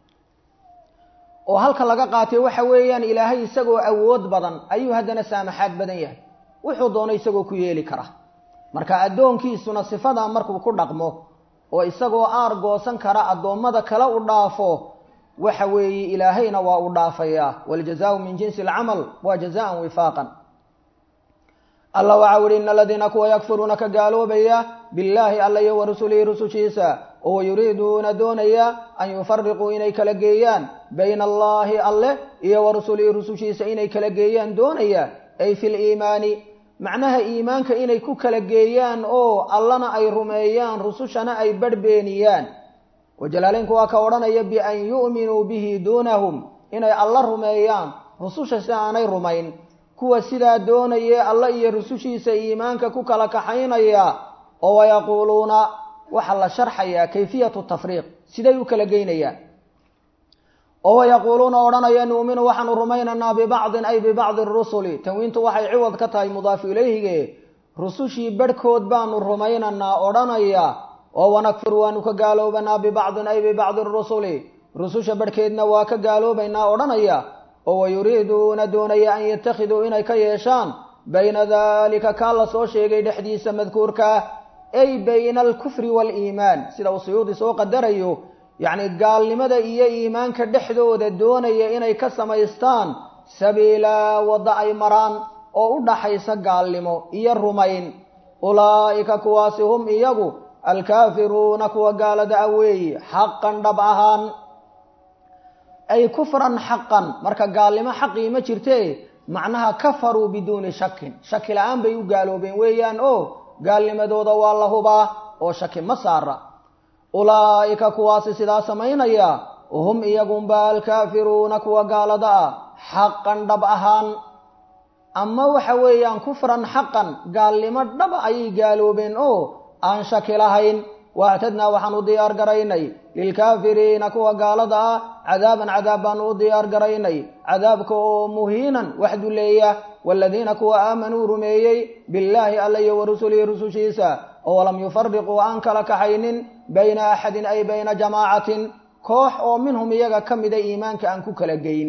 oo halka laga qaatay waxa weeyaan ilaahay isagoo awood badan ayuu haddana saamaxaad badan yahay wuxuu doono isagoo ku yeeli kara marka addoonkiisuna sifadaa markuu ku dhaqmo oo isagoo aar goosan kara addoommada kale u dhaafo waxa weeye ilaahayna waa u dhaafayaa waljazaau min jinsi alcamal waa jazaan wifaaqan alla waxau ihi ina aladiina kuwa yakfuruuna ka gaaloobaya billaahi alla iyo wa rusulihi rusushiisa oo yuriiduuna doonaya an yufariquu inay kala geeyaan bayna allaahi alleh iyo wa rusulihi rusushiisa inay kala geeyaan doonaya ay fi liimaani macnaha iimaanka inay ku kala geeyaan oo allana ay rumeeyaan rusushana ay badhbeeniyaan oo jalaaleynku waa ka odhanaya bian yu'minuu bihi duunahum inay alla rumeeyaan rususha si aanay rumayn kuwa sidaa doonayee alla iyo rusushiisa iimaanka ku kala kaxaynaya oo wayaquuluuna waxaa la sharxayaa kayfiyatu tafriiq siday u kala geynayaan oo wayaquuluuna odhanaya nu'minu waxaanu rumaynaynaa bibacdin ay bibacdi rusuli tanwiintu waxay ciwad ka tahay mudaafu ilayhige rusushii barhkood baanu rumaynaynaa odhanaya oo wanakfur waanu ka gaaloobanaa bibacdin ay bibacdi rusuli rususha barhkeedna waa ka gaaloobaynaa odhanaya oo wayuriiduuna doonaya an yattakhiduu inay ka yeeshaan bayna dalika kaa la soo sheegay dhexdiisa madkuurka ah ay bayna alkufri waaliimaan sida uu suyuudi soo qadarayo yacni gaalnimada iyo iimaanka dhexdooda doonaya inay ka samaystaan sabiilaa wadda ay maraan oo u dhaxaysa gaalnimo iyo rumayn ulaa'ika kuwaasi hum iyagu alkaafiruuna kuwa gaalada ah weeye xaqan dhab ahaan ay kufran xaqan marka gaalnimo xaqii ma jirte macnaha kafaruu biduuni shakin shaki la-aan bay u gaaloobeen weeyaan oo gaalnimadooda waa la hubaa oo shaki ma saara ulaa'ika kuwaasi sidaa samaynaya hum iyagunba alkaafiruuna kuwa gaalada ah xaqan dhab ahaan ama waxa weeyaan kufran xaqan gaalnimo dhaba ayay gaaloobeen oo aan shaki lahayn waactadnaa waxaan u diyaar garaynay lilkaafiriina kuwa gaalada ah cadaaban cadaab baanu u diyaar garaynay cadaabka oo muhiinan wax duleeya waaladiina kuwa aamanuu rumeeyey billaahi alla iyo wa rusulihi rusushiisa oo lam yufariquu aan kala kaxaynin bayna axadin ay bayna jamaacatin koox oo minhum iyaga ka mida iimaanka aan ku kala geyn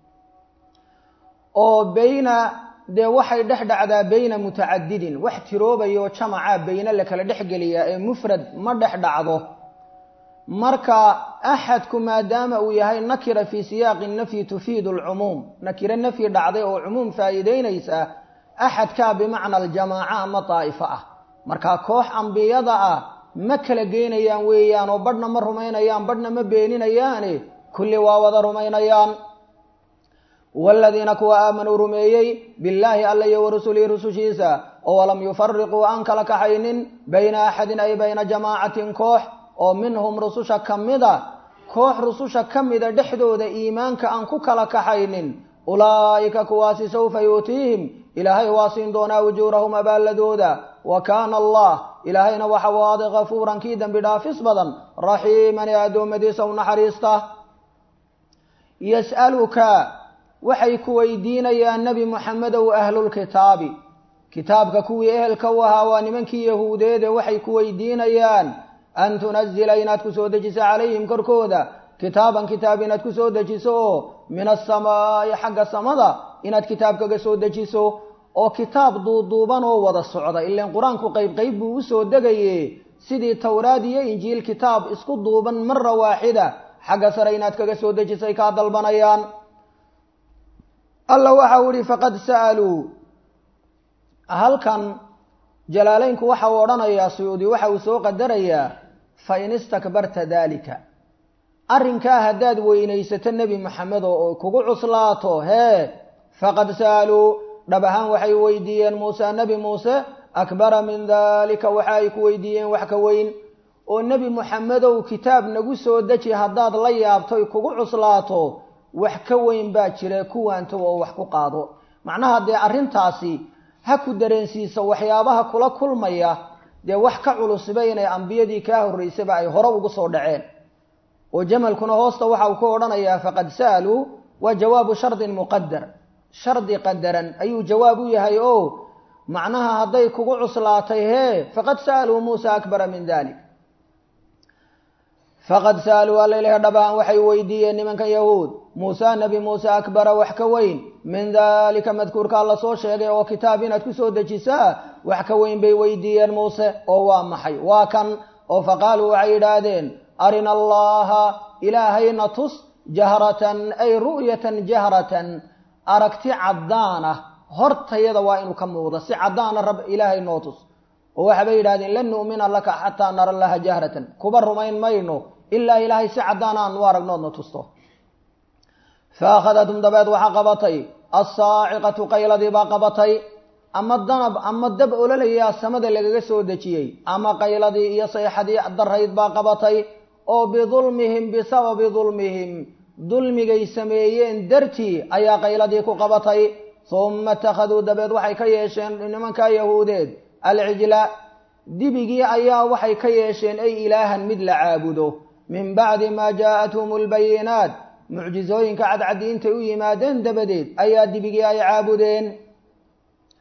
oo bayna dee waxay dhex dhacdaa bayna mutacadidin wax tiroobayo jamaca bayne la kala dhex geliyaa ee mufrad ma dhex dhacdo marka axadku maadaama uu yahay nakira fii siyaaqi nafyi tufiidu alcumuum nakiro nafyi dhacday oo cumuum faa'iideynaysa axadkaa bimacna aljamaaca ama daa'ifo ah marka koox ambiyada ah ma kala geynayaan weeyaan oo badhna ma rumaynayaan badhna ma beeninayaane kulli waa wada rumaynayaan waaladiina kuwa aamanuu rumeeyey billaahi alla iyo wa rusulihi rusushiisa oo walam yufariquu aan kala kaxaynin bayna axadin ay bayna jamaacatin koox oo minhum rususha ka mida koox rususha ka mida dhexdooda iimaanka aan ku kala kaxaynin ulaa'ika kuwaasi sawfa yuutiihim ilaahay waa siin doonaa ujuurahum abaalladooda wa kaana allah ilaahayna waxa uu aaday kafuuran kii dembi dhaafis badan raxiiman ee addoommadiisa u naxariista yas'aluka waxay ku weydiinayaan nebi moxamedow ahlulkitaabi kitaabka kuwii ehelka u ahaa waa nimankii yahuudeede waxay ku weydiinayaan an tunazila inaad ku soo dejiso calayhim korkooda kitaaban kitaab inaad ku soo dejiso oo min asamaa'i xagga samada inaad kitaab kaga soo dejiso oo kitaab duuduuban oo wada socda ilaan qur-aanku qayb qayb buu usoo degaye sidii towraad iyo injiil kitaab isku duuban mara waaxida xagga sare inaad kaga soo dejisay kaa dalbanayaan alla waxa uu ihi faqad sa'aluu halkan jalaaleynku waxa uu odhanayaa suyuudi waxa uu soo qadarayaa fa in istakbarta daalika arrinkaa haddaad weynaysato nebi moxamed oo kugu cuslaato hee faqad sa'aluu dhab ahaan waxay weydiiyeen muuse nebi muuse akbara min daalika waxa ay ku weydiiyeen wax ka weyn oo nebi moxamedow kitaab nagu soo deji haddaad la yaabtoy kugu cuslaato wax ka weyn baa jira kuwaanto oo wax ku qaado macnaha dee arrintaasi ha ku dareensiiso waxyaabaha kula kulmaya dee wax ka culusiba inay ambiyadii kaa horraysaba ay hore ugu soo dhaceen oo jamalkuna hoosta waxa uu ku odhanayaa faqad sa'aluu waa jawaabu shardin muqadar shardi qadaran ayuu jawaab u yahay oo macnaha hadday kugu cuslaatay hee faqad sa'aluu muusa akbara min dalik faqad sa'aluu alla ilahi dhabaan waxay weydiiyeen nimanka yahuud muuse nebi muuse akbara wax ka weyn min daalika madkuurkaa la soo sheegay oo kitaab inaad ku soo dejisaa wax ka weyn bay weydiiyeen muuse oo waa maxay waa kan oo faqaaluu waxay yidhaahdeen arina allaha ilaahayna tus jahratan ay ru'yatan jahratan aragti caddaan ah hortayada waa inuu ka muuqdo si caddaana rab ilaahay noo tus oo waxaabay yidhahdeen lan nu'mina laka xataa nara laha jahratan kuba rumayn mayno ilaa ilaahay si caddaan aan u aragnoodna tusto fa akhadathum dabeed waxaa qabatay assaaciqatu qayladii baa qabatay ama danab ama dab ololayaa samada lagaga soo dejiyey ama qayladii iyo sayxadii darayd baa qabatay oo bidulmihim bisababi dulmihim dulmigay sameeyeen dartii ayaa qayladii ku qabatay humma ittakhaduu dabeed waxay ka yeesheen nimankaa yahuudeed alcijla dibigii ayaa waxay ka yeesheen ay ilaahan mid la caabudo min bacdi maa jaa'athum albayinaat mucjizooyinka cadcaddi intay u yimaadeen dabadeed ayaa dibigii ay caabudeen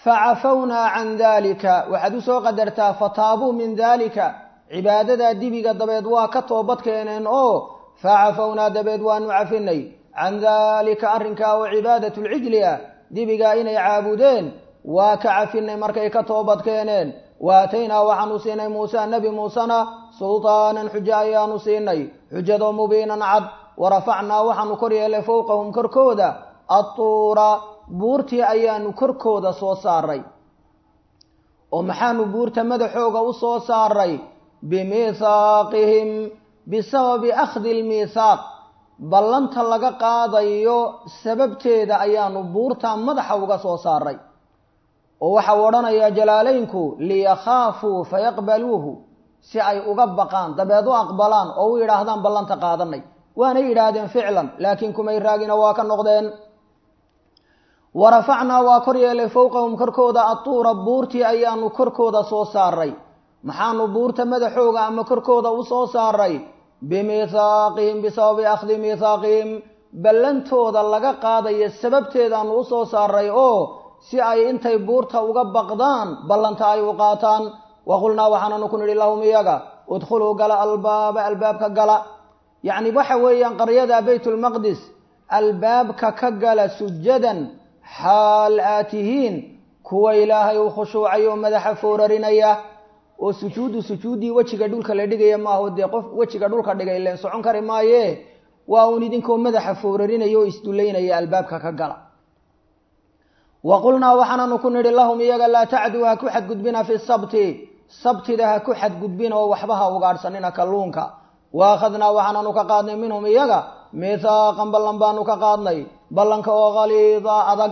facafawnaa can daalika waxaad u soo qadartaa fataabuu min daalika cibaadadaa dibiga dabeed waa ka toobad keeneen oo facafawnaa dabeed waanu cafinay can daalika arrinkaa oo cibaadat lcijli ah dibigaa inay caabudeen waa ka cafinay markay ka toobad keeneen waataynaa waxaanu siinay muuse nebi muusena sultaanan xujo ayaanu siinay xujadoo mubiinan cad warafacnaa waxaanu kor yeelay fowqahum korkooda atuura buurtii ayaanu korkooda soo saaray oo maxaanu buurta madaxooga u soo saaray bimiithaaqihim bisababi akhdi lmiithaaq ballanta laga qaadayo sababteeda ayaanu buurta madaxa uga soo saaray oo waxau odhanayaa jalaalaynku liyakhaafuu fayaqbaluuhu si ay uga baqaan dabeed u aqbalaan oo u yidhaahdaan ballanta qaadanay waanay yidhaahdeen ficlan laakiin kumay raagina waa ka noqdeen warafacnaa waa kor yeelay fowqahum korkooda atuura buurtii ayaanu korkooda soo saaray maxaanu buurta madaxooga ama korkooda u soo saaray bimiithaaqihim bisababi akhdi miithaaqihim ballantooda laga qaadayo sababteedaanu u soo saaray oo si ay intay buurta uga baqdaan ballanta ay u qaataan waqulnaa waxaananu ku nidhi lahum iyaga udkhuluu gala albaaba albaabka gala yacni waxa weeyaan qaryada baytulmaqdis albaabka ka gala sujadan xaal aad tihiin kuwa ilaahay u khushuucay oo madaxa foorarinaya oo sujuuddu sujuuddii wejiga dhulka la dhigaya maaho dee qof wejiga dhulka dhigay leen socon kari maaye waa uun idinkoo madaxa foorarinaya oo isdullaynaya albaabka ka gala wa qulnaa waxaananu ku nidhi lahum iyaga laa tacduu ha ku xadgudbina fi sabti sabtida ha ku xadgudbin oo waxba ha ugaadhsanina kalluunka wa akhadnaa waxaananu ka qaadnay minhum iyaga miithaaqan ballan baanu ka qaadnay ballanka oo khaliida adag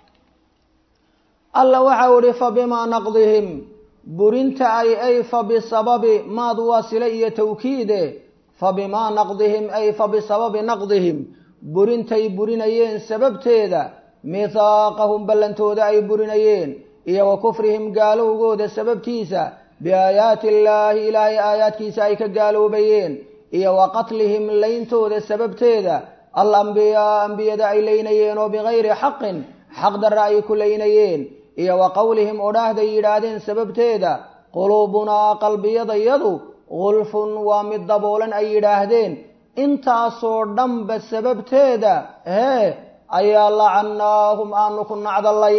alla waxau ihi fa bimaa naqdihim burinta ay ay fa bisababi maad waasile iyo tawkiide fa bimaa naqdihim ay fa bisababi naqdihim burintay burinayeen sababteeda mithaaqahum ballantooda ay burinayeen iyo wa kufrihim gaalowgooda sababtiisa biaayaati illaahi ilaahay aayaadkiisa ay ka gaaloobayeen iyo wa qatlihim layntooda sababteeda alambiyaa ambiyada ay leynayeen oo bigayri xaqin xaq darra ay ku leynayeen iyo wa qowlihim odhaahday yidhaahdeen sababteeda quluubunaa qalbiyadayadu gulfun waa mid daboolan ay yidhaahdeen intaasoo dhanba sababteeda hee ayaa lacannaahum aanu ku nacdallay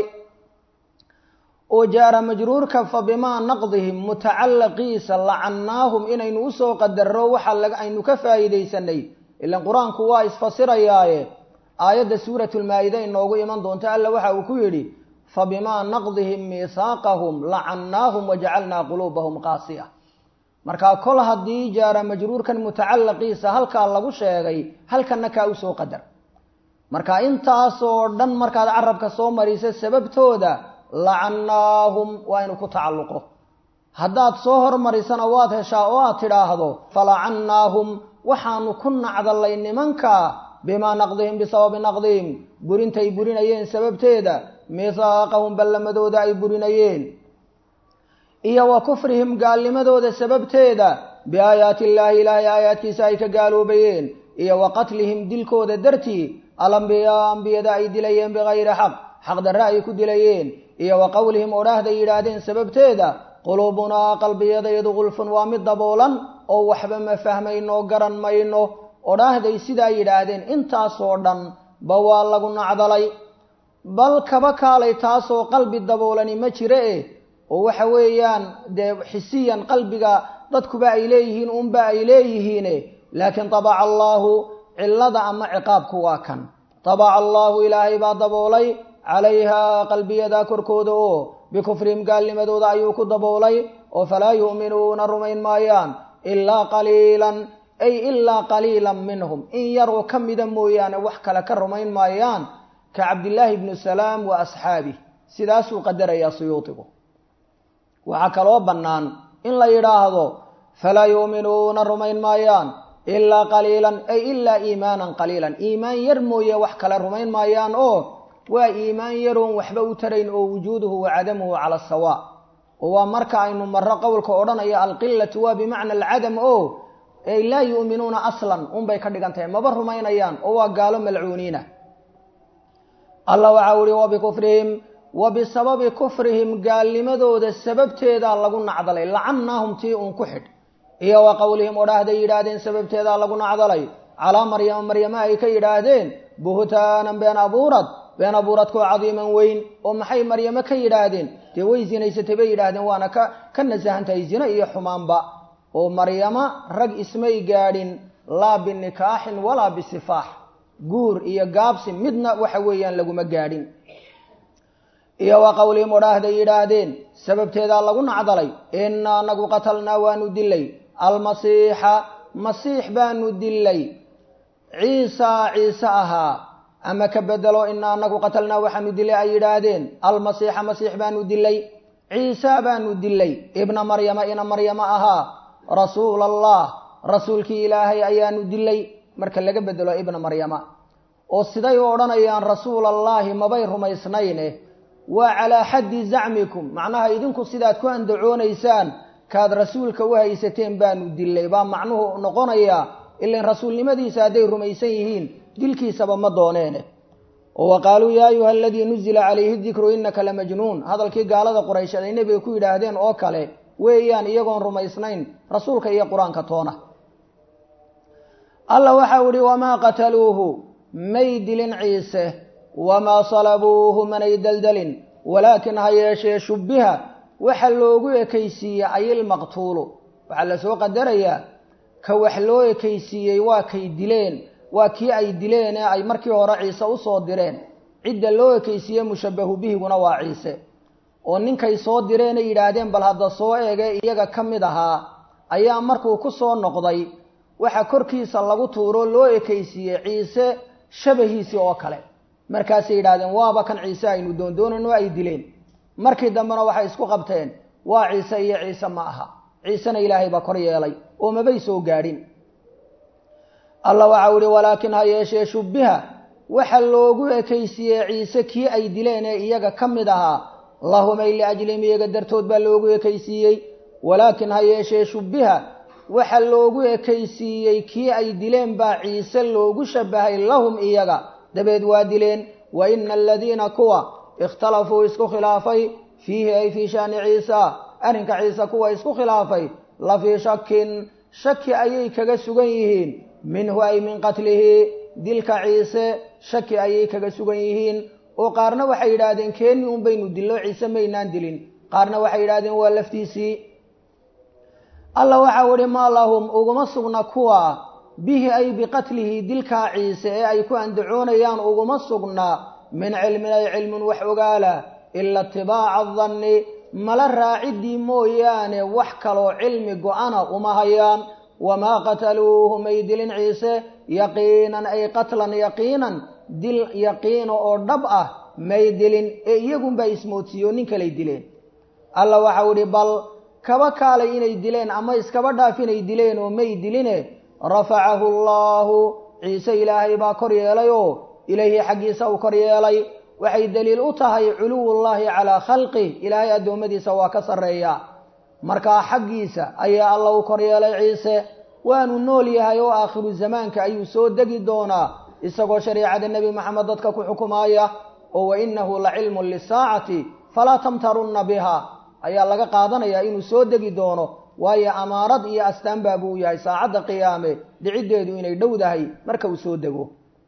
oo jaara majruurka fa bimaa naqdihim mutacalaqiisa lacannaahum inaynu usoo qadarro waxa aynu ka faa'iidaysanay ilan qur-aanku waa isfasirayaaye aayadda suuratulmaa-ida inoogu iman doonta alla waxa uu ku yidhi fa bimaa naqdihim miihaaqahum lacannaahum wajacalnaa quluubahum qaasiya markaa kol haddii jaara majruurkan mutacalaqiisa halkaa lagu sheegay halkanna kaa usoo qadar marka intaasoo dhan markaad carabka soo marisa sababtooda lacannaahum waa inu ku tacalluqo haddaad soo hormarisana waad heshaa oo aad tidhaahdo falacannaahum waxaanu ku nacdallay nimanka bimaa naqdihim bisababi naqdihim burintay burinayeen sababteeda mihaaqahum ballamadooda ay burinayeen iyo wa kufrihim gaalnimadooda sababteeda biaayaati illaahi ilaahay aayaadkiisa ay ka gaaloobayeen iyo wa qatlihim dilkooda dartii alambiyaa ambiyada ay dilayeen bigayri xaq xaq darre ay ku dilayeen iyo wa qowlihim odhaahday yidhaahdeen sababteeda quluubunaa qalbiyadayadu gulfun waa mid daboolan oo waxba ma fahmayno garan mayno odhaahday sidaa yidhaahdeen intaasoo dhan ba waa lagu nacdalay bal kaba kaalay taasoo qalbi daboolani ma jire eh oo waxa weeyaan dee xisiyan qalbiga dadkuba ay leeyihiin unba ay leeyihiine laakiin tabaca allaahu cillada ama ciqaabku waa kan tabaca allaahu ilaahay baa daboolay calayhaa qalbiyada korkooda oo bikufrihim gaalnimadooda ayuu ku daboolay oo falaa yu'minuuna rumayn maayaan ilaa qaliilan ay ilaa qaliilan minhum in yaroo ka mida mooyaane wax kale ka rumayn maayaan ka cabdillaahi bnu salaam wa asxaabih sidaasuu qadarayaa suyuudigu waxaa kaloo bannaan in la yidhaahdo falaa yu'minuuna rumayn maayaan ilaa qaliilan ay ilaa iimaanan qaliilan iimaan yar mooye wax kale rumayn maayaan oo waa iimaan yaroon waxba u tarayn oo wujuuduhu wa cadamuhu cala sawa oo waa marka aynu marro qowlka odhanaya alqilatu waa bimacna alcadam o ay laa yu'minuuna aslan unbay ka dhigan tahay maba rumaynayaan oo waa gaalo malcuuniina allah waxau ihi wa bikufrihim wa bisababi kufrihim gaalnimadooda sababteedaa lagu nacdalay lacannaahum tii uun ku xidh iyo wa qowlihim odhaahday yidhaahdeen sababteedaa lagu nacdalay calaa maryama maryama ay ka yidhaahdeen buhtaanan been abuurad been abuuradkoo cadiiman weyn oo maxay maryamo ka yidhaahdeen dee way zinaysatay bay yidhaahdeen waana ka ka nasahantahay zina iyo xumaanba oo maryama rag ismay gaadhin laa binikaaxin walaa bisifaax guur iyo gaabsi midna waxa weeyaan laguma gaadhin iyo wa qowlihim odhaahday yidhaahdeen sababteedaa lagu nacdalay inna anagu qatalnaa waanu dilay almasiixa masiix baanu dilay ciisa ciise ahaa ama ka bedelo ina anagu qatalnaa waxaanu dilay ay yidhaahdeen almasiixa masiix baanu dilay ciisa baanu dilay ibna maryama ina maryama ahaa rasuul allah rasuulkii ilaahay ayaanu dilay marka laga bedelo ibna maryama oo siday u odhanayaan rasuul allaahi mabay rumaysnayne waa calaa xaddi zacmikum macnaha idinku sidaad ku andacoonaysaan kaad rasuulka u haysateen baanu dilay baa macnuhu noqonayaa ilan rasuulnimadiisa hadday rumaysan yihiin dilkiisaba ma dooneene oo wa qaaluu yaa ayuha aladii nuzila calayhi dikru innaka lamajnuun hadalkii gaalada quraysheed ay nebiga ku yidhaahdeen oo kale weeyaan iyagoon rumaysnayn rasuulka iyo qur-aanka toona alla waxau ihi wamaa qataluuhu may dilin ciise wamaa salabuuhu manay daldalin walaakin ha yeeshee shubbiha waxa loogu ekaysiiyey ayilmaqtuulu waxaa lasoo qadarayaa ka wax loo ekaysiiyey waa kay dileen waa kii ay dileen ee ay markii hore ciise usoo direen cidda loo ekaysiiye mushabahu bihiguna waa ciise oo ninkay soo direenay yidhaahdeen bal hadda soo eege iyaga ka mid ahaa ayaa markuu ku soo noqday waxa korkiisa lagu tuuro loo ekaysiiyey ciise shabahiisii oo kale markaasay yidhahdeen waaba kan ciise aynu doondoonayno ay dileen markii dambena waxay isku qabteen waa ciise iyo ciise ma aha ciisena ilaahay baa kor yeelay oo mabay soo gaadhin alla waxau ihi walaakin ha yeeshee shubbiha waxa loogu ekaysiiyey ciise kii ay dileen ee iyaga ka mid ahaa lahumay liajlihim iyaga dartood baa loogu ekaysiiyey walaakin ha yeeshee shubbiha waxa loogu ekaysiiyey kii ay dileen baa ciise loogu shabahay lahum iyaga dabeed waa dileen wa ina aladiina kuwa ikhtalafuu isku khilaafay fiihi ay fii shaani ciisa arrinka ciise kuwa isku khilaafay la fii shakin shaki ayay kaga sugan yihiin minhu ay min qatlihi dilka ciise shaki ayay kaga sugan yihiin oo qaarna waxay yidhaahdeen keeni un baynu dillo ciise maynaan dilin qaarna waxay yidhahdeen waa laftiisii alla waxau ihi maa lahum uguma sugna kuwa bihi ay biqatlihi dilkaa ciise ee ay ku andacoonayaan uguma sugna min cilmin ay cilmin wax ogaala ila itibaaca danni mala raaciddii mooyaane wax kaloo cilmi go-ana uma hayaan wamaa qataluuhu may dilin ciise yaqiinan ay qatlan yaqiinan dil yaqiina oo dhab ah may dilin ee iyagunbaa ismoodsiiyo nin kalay dileen alla waxau ihi bal kaba kaalay inay dileen ama iskaba dhaaf inay dileen oo may diline rafacahu allaahu ciise ilaahay baa kor yeelay oo ilayhi xaggiisa uu kor yeelay waxay daliil u tahay culuwullaahi calaa khalqih ilaahay addoommadiisa waa ka sarreeya markaa xaggiisa ayaa alla u kor yeelay ciise waanu nool yahay oo aakhiru zamaanka ayuu soo degi doonaa isagoo shariicada nebi maxamed dadka ku xukumaaya oo wa innahu la cilmun lisaacati falaa tamtarunna biha ayaa laga qaadanayaa inuu soo degi doono waayo amaarad iyo astaan baa buu yahay saacadda qiyaame dhiciddeedu inay dhowdahay marka uu soo dego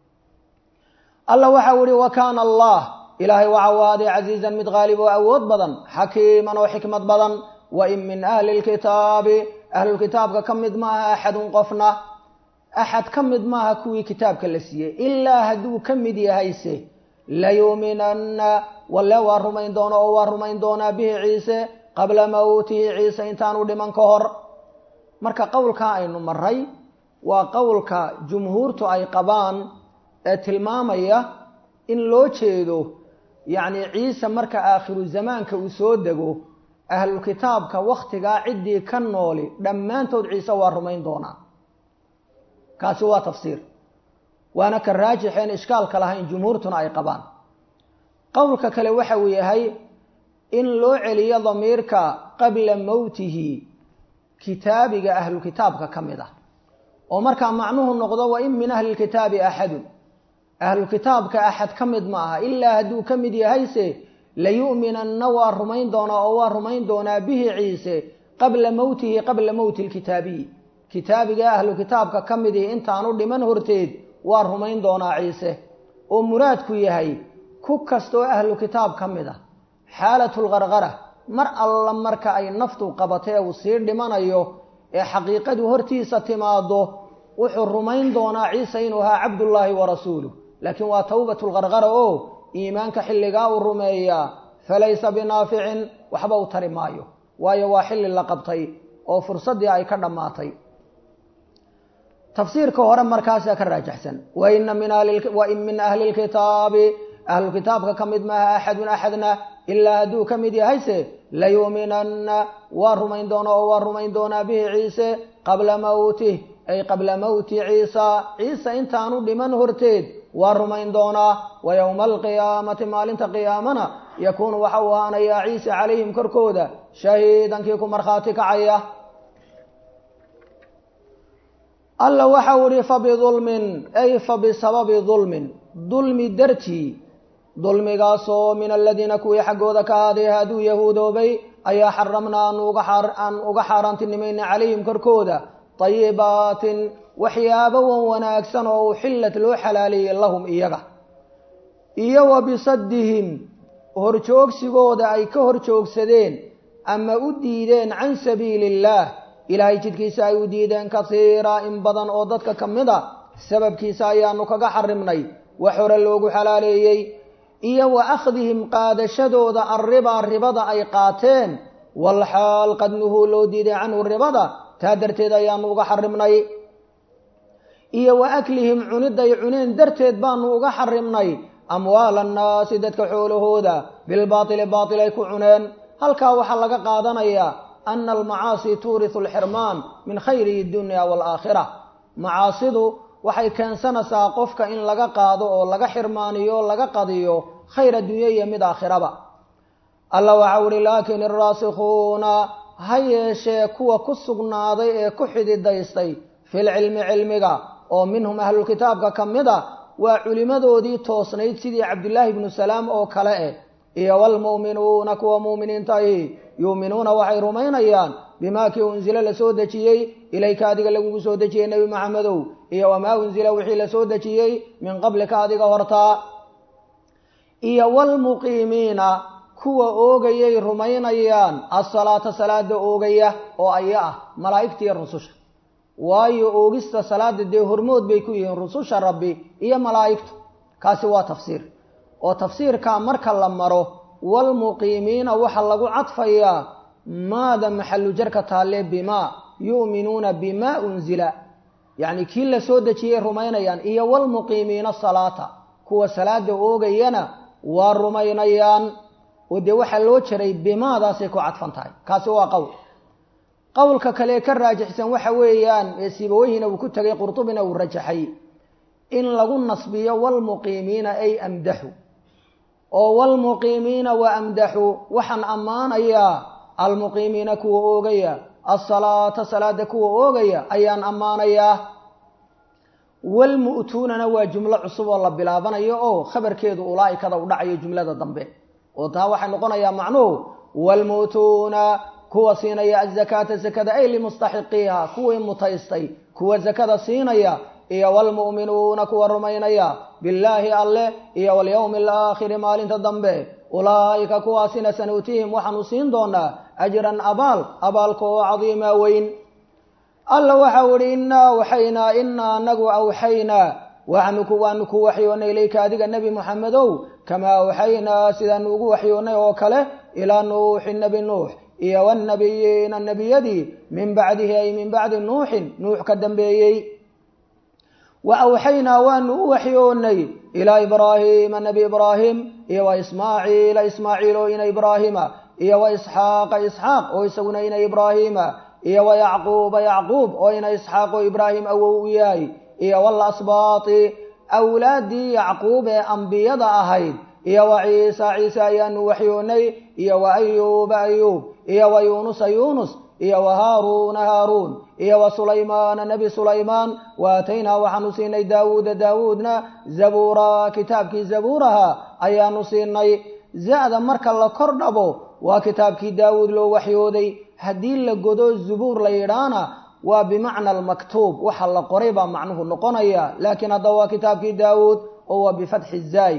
alla waxau ihi wa kaana allah ilaahay waxau ahaaday casiizan mid qaalib oo awood badan xakiiman oo xikmad badan wa in min ahli lkitaabi ahlulkitaabka ka mid maaha axadun qofna axad ka mid maaha kuwii kitaabka la siiyey ilaa hadduu ka mid yahayse layuuminanna walle waa rumayn doono oo waa rumayn doonaa bihi ciise qabla mawtihi ciise intaanu dhiman ka hor marka qowlkaa aynu maray waa qowlka jumhuurtu ay qabaan ee tilmaamaya in loo jeedo yacni ciise marka aakhiru zamaanka uu soo dego ahlulkitaabka wakhtigaa ciddii ka nooli dhammaantood ciise waa rumayn doonaa kaasi waa tafsiir waana ka raajixeen ishkaalka lahayn jumhuurtuna ay qabaan qowlka kale waxa uu yahay in loo celiyo damiirka qabla mowtihi kitaabiga ahlukitaabka ka mid ah oo markaa macnuhu noqdo wa in min ahli lkitaabi axadun ahlukitaabka axad ka mid ma aha ilaa hadduu ka mid yahayse layu'minanna waa rumayn doonaa oo waa rumayn doonaa bihi ciise qabla mowtihi qabla mowti lkitaabiyi kitaabiga ahlu kitaabka ka midii intaanu dhiman horteed waa rumayn doonaa ciise oo muraadku yahay ku kastoo ahlu kitaab ka mid a xaalatulqarqara mar alla marka ay naftu qabatee uu sii dhimanayo ee xaqiiqadu hortiisa timaado wuxuu rumayn doonaa ciise inuu ahaa cabdullaahi wa rasuuluh laakiin waa towbatulqarqara oo iimaanka xilligaa uu rumeeyaa falaysa binaaficin waxba u tari maayo waayo waa xilli la qabtay oo fursaddii ay ka dhammaatay tafsiirka hore markaasaa ka raajaxsan waina min min ahli lkitaabi ahlu kitaabka ka mid maaha axadun axadna ilaa hadduu ka mid yahayse layuuminanna waa rumayn doonaa oo waa rumayn doonaa bihi ciise qabla mowtih ay qabla mowti ciisa ciise intaanu dhiman horteed waa rumayn doonaa wa yowma alqiyaamati maalinta qiyaamana yakuunu waxa uu ahaanayaa ciise calayhim korkooda shahiidankii ku markhaati kacaya alla waxa u ihi fabidulmin ay fa bisababi dulmin dulmi dartii dulmigaasoo min aladiina kuwii xaggooda ka ahaaday hadduu yahuudoobay ayaa xaramnaa aan uga xaaraantinimayna calayhim korkooda dayibaatin waxyaabo wan wanaagsan oo uxillat loo xalaaleeyey lahum iyaga iyo wa bisaddihim horjoogsigooda ay ka horjoogsadeen ama u diideen can sabiili illaah ilaahay jidkiisa ay u diideen kasiira in badan oo dadka ka mid a sababkiisa ayaanu kaga xarimnay wax hore loogu xalaaleeyey iyo wa akhdihim qaadashadooda arribaa ribada ay qaateen walxaal qad nuhuu loo diiday canhu ribada taa darteed ayaanu uga xarimnay iyo wa aklihim cuniday cuneen darteed baanu uga xarimnay amwaala annaasi dadka xoolahooda bilbaatili baatil ay ku cuneen halkaa waxaa laga qaadanayaa ana almacaasi tuurisu alxirmaan min khayri dunya waalaakhira macaasidu waxay keensanaysaa qofka in laga qaado oo laga xirmaaniyo o laga qadiyo khayr addunya iyo mid aakhiraba alla waxau uhi laakin iraasikuuna ha yeeshee kuwa ku sugnaaday ee ku xididaystay filcilmi cilmiga oo minhum ahlulkitaabka ka mid a waa culimadoodii toosnayd sidii cabdillaahi ibnu salaam oo kale eh iyo waalmu'minuuna kuwa mu'miniinta ahi yuuminuuna waxay rumaynayaan bimaa kii unsila la soo dejiyey ilayka adiga lagugu soo dejiyey nebi maxamedow iyo wamaa unsila wixii la soo dejiyey min qablika adiga hortaa iyo waalmuqiimiina kuwa oogayay rumaynayaan asalaata salaada oogaya oo aya ah malaa'igta iyo rususha waayo oogista salaada dee hormood bay ku yihiin rususha rabbi iyo malaa'igtu kaasi waa tafsiir oo tafsiirkaa marka la maro waalmuqiimiina waxaa lagu cadfayaa maada maxalu jarka taalle bimaa yu'minuuna bimaa unzila yacni kii la soo dejiyay rumaynayaan iyo waalmuqiimiina salaata kuwa salaada oogayana waa rumaynayaan oo dee waxaa loo jaray bimaadaasay ku cadfan tahay kaasi waa qowl qowlka kale ka raajixsan waxa weeyaan ee sibaweyhina uu ku tegay qurtubina uu rajaxay in lagu nasbiyo waalmuqiimiina ay amdaxu oo waalmuqiimiina wa amdaxu waxaan ammaanayaa almuqiimiina kuwa oogaya asalaata salaada kuwa oogaya ayaan ammaanayaa walmu'tuunana waa jumlo cusub oo la bilaabanayo oo khabarkeedu ulaa'ikada u dhacayo jumlada dambe oo taa waxay noqonayaa macnuhu waalmu'tuuna kuwa siinaya azakaata zakada ay limustaxiqiiha kuwii mutaystay kuwa zakada siinaya iyo waalmu'minuuna kuwa rumaynaya billaahi alleh iyo walyowmi alaakhiri maalinta dambe ulaa'ika kuwaasina sanuutihim waxaanu siin doonaa ajran abaal abaalka oo cadiima weyn alla waxau ihi innaa awxaynaa inaa anagu awxaynaa waanu ku waxyoonnay ilayka adiga nebi moxamedow kamaa awxaynaa sidaanu ugu waxyoonnay oo kale ilaa nuuxin nebi nuux iyo wanabiyiina nebiyadii min bacdihi ay min bacdi nuuxin nuux ka dambeeyey wa awxaynaa waanu u waxyoonnay ilaa ibraahiima nebi ibraahim iyo wa ismaaciila ismaaciil oo ina ibraahima iyo wa isxaaqa isxaaq oo isaguna ina ibraahiima iyo wa yacquuba yacquub oo ina isxaaq oo ibraahim awow u yahay iyo walasbaati awlaaddii yacquub ee ambiyada ahayd iyo wa ciisa ciise ayaanu waxyoonnay iyo wa ayuuba ayuub iyo wa yuunusa yuunus iyo wa haaruuna haaruun iyo wa sulaymaana nebi sulaymaan wa aataynaa waxaanu siinay daawuuda daawuudna zabuura kitaabkii zabuuraha ayaanu siinay za-da marka la kor dhabo waa kitaabkii daawuud loo waxyooday haddii la godo zubuur la yidhaana waa bimacna almaktuub waxa la qoray baa macnuhu noqonaya laakiin haddaba waa kitaabkii daawuud oo waa bifatxi zaay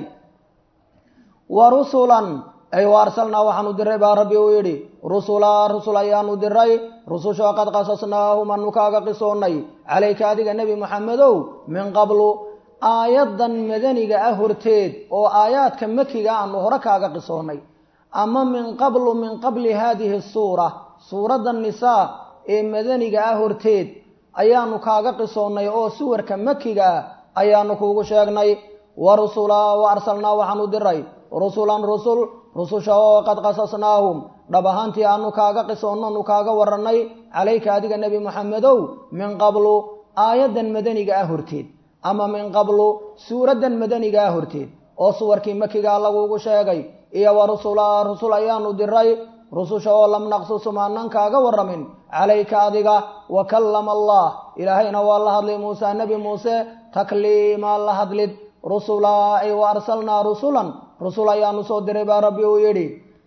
wa rusulan ay wa arsalnaa waxaanu diray baa rabbi uu yidhi rusulaa rusul ayaanu diray rusushoo qad qasasnaahum anu kaaga qisoonnay calayka adiga nebi moxamedow min qablu aayaddan madaniga ah horteed oo aayaadka makiga aanu hore kaaga qisoonnay ama min qablu min qabli haadihi suura suuradda nisaa ee madaniga ah horteed ayaanu kaaga qisoonnay oo suwarka makiga ah ayaanu kuugu sheegnay wa rusulaa wa arsalnaa waxaanu diray rusulan rusul rususha oo qad qasasnaahum dhab ahaantii aanu kaaga qisoonno nu kaaga warannay calayka adiga nebi moxamedow min qablu aayaddan madaniga ah horteed ama min qablu suuraddan madaniga ah horteed oo suwarkii makigaa lagugu sheegay iyo wa rusulaa rusul ayaanu diray rususha oo lam naqsusum aanan kaaga warramin calayka adiga wa kallama allah ilaahayna waa la hadlay muuse nebi muuse takliimaa la hadlid rusulaa ay wa arsalnaa rusulan rusul ayaanu soo diray baa rabbi uu yidhi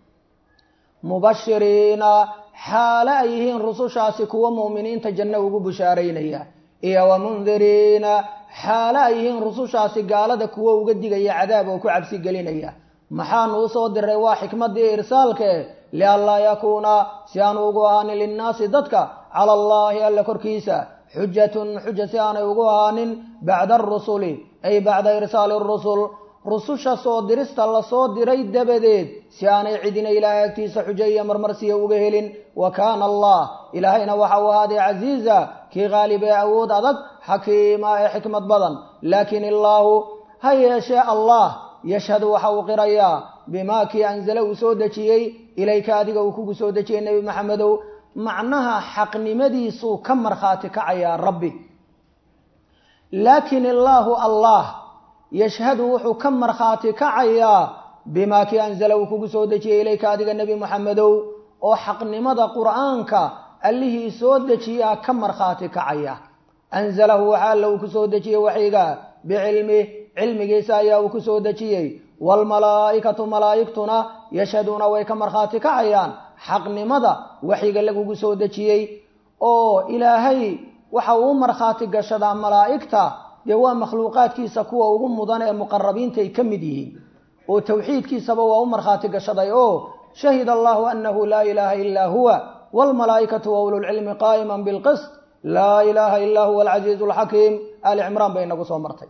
mubashiriina xaale ay yihiin rusushaasi kuwa mu'miniinta janno ugu bushaaraynaya iyo wa mundiriina xaale ay yihiin rusushaasi gaalada kuwa uga digaya cadaab oo ku cabsi gelinaya maxaanu usoo diray waa xikmaddii irsaalke lianlaa yakuuna si aanu ugu ahaanin linnaasi dadka cala allaahi alla korkiisa xujatun xuja si aanay ugu ahaanin bacda arusuli ay bacda irsaali rusul rususha soo dirista lasoo diray dabadeed si aanay cidina ilaahay agtiisa xujo iyo marmarsiya uga helin wa kaana allah ilaahayna waxa uu ahaaday casiiza kii qaalib ee awood adag xakiima ee xikmad badan laakiin illaahu ha yeeshee allah yashhadu waxa uu qirayaa bimaa kii anzala uu soo dejiyey ilayka adiga uu kugu soo dejiyey nebi maxamedow macnaha xaqnimadiisuu ka markhaati kacayaa rabbi laakiin illaahu allah yashhadu wuxuu ka markhaati kacayaa bimaa kii anzala uu kugu soo dejiyey ilayka adiga nebi moxamedow oo xaqnimada qur'aanka allihii soo dejiyaa ka markhaati kacaya anzalahu waxa alla uu ku soo dejiyey waxyiga bicilmih cilmigiisa ayaa uu ku soo dejiyey waalmalaa'ikatu malaa'igtuna yashhaduuna way ka markhaati kacayaan xaqnimada waxyiga lagugu soo dejiyey oo ilaahay waxa uu markhaati gashadaa malaa'igta dee waa makhluuqaadkiisa kuwa ugu mudan ee muqarabiinta ay ka mid yihiin oo tawxiidkiisaba waa u markhaati gashaday oo shahida allahu anahu laa ilaaha ilaa huwa waalmalaa'ikatu wa ululcilmi qaa'iman bilqist laa ilaaha ilaa huwa alcasiizu alxakiim ali cimraan bay inagu soo martay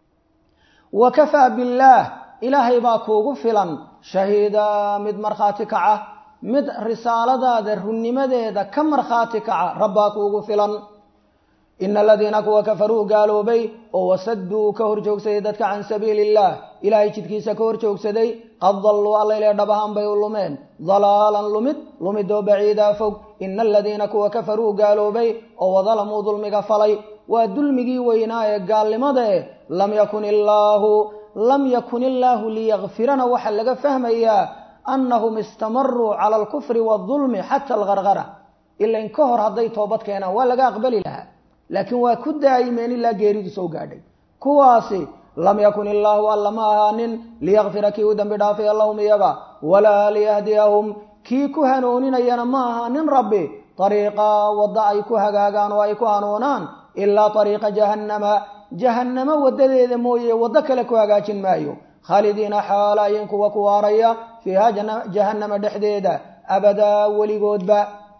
wa kafaa billaah ilaahay baa kuugu filan shahiida mid markhaati kaca mid risaaladaada runnimadeeda ka markhaati kaca rabbaa kuugu filan ina aladiina kuwa kafaruu gaaloobay oo wasaduu ka hor joogsaday dadka can sabiili illah ilaahay jidkiisa ka hor joogsaday qad dalluu allayle dhab ahaan bay u lumeen dalaalan lumid lumidoo baciidaa fog ina aladiina kuwa kafaruu gaaloobay oo wadalamuu dulmiga falay waa dulmigii weynaa ee gaalnimada eh lam yakun illaahu lam yakun illaahu liyakfirana waxaa laga fahmayaa annahum istamaruu cala alkufri waadulmi xata algargara ilain ka hor hadday toobad keenaan waa laga aqbali lahaa laakiin waa ku daa'imeen ilaa geeridu soo gaadhay kuwaasi lam yakun illaahu alla ma ahaanin liyakfira kii u dambi dhaafaya lahum iyaga walaa liyahdiyahum kii ku hanooninayana ma ahaanin rabbi ariiqa wadda ay ku hagaagaan oo ay ku hanuunaan ilaa ariiqa jahannama jahannamo wadadeeda mooye waddo kale ku hagaajin maayo khaalidiina xaalayin kuwa ku waaraya fiiha jahannama dhexdeeda abadaa weligoodba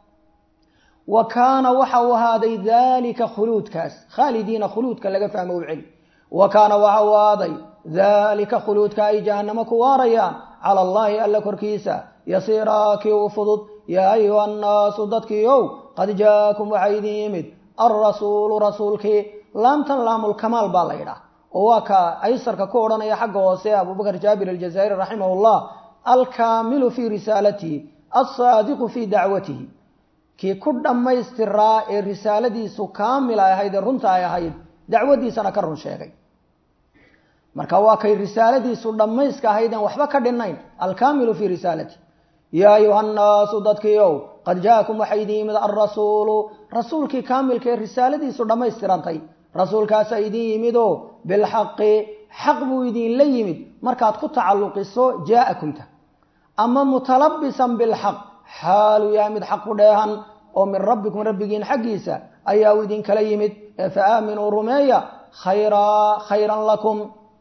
wa kaana waxa uu ahaaday daalika khuluudkaas khaalidiina khuluudka laga fahmo u celi wa kaana waxa uu ahaaday daalika khuluudka ay jahannamo ku waarayaan cala allaahi alla korkiisa yasiiraa kii u fudud yaa ayuha annaasu dadkii ow qad jaakum waxaa idin yimid alrasuulu rasuulkii laamtan laamulkamaal baa la yidhaah oo waa ka aysarka ku odhanaya xagga hoose abubakar jaabir aljazaa'iri raximah llah alkaamilu fii risaalatihi alsaadiqu fii dacwatihi kii ku dhammaystiraa ee risaaladiisu kaamil ay ahayd ee runta ay ahayd dacwadiisana ka run sheegay marka waa kay risaaladiisu dhammayska ahaydeen waxba ka dhinayn alkaamilu fii risaalati yaa ayuha nnaasu dadkiiow qad jaakum waxaa idin yimid alrasuulu rasuulkii kaamilka ee risaaladiisu dhammaystirantay rasuulkaasaa idin yimidoo bilxaqi xaq buu idinla yimid markaad ku tacalluqiso jaa'akumta ama mutalabisan bilxaq xaalu yahay mid xaq ku dheehan oo min rabbikum rabbigiin xaggiisa ayaa u idinkala yimid ee fa aaminuu rumeeya khayraa khayran lakum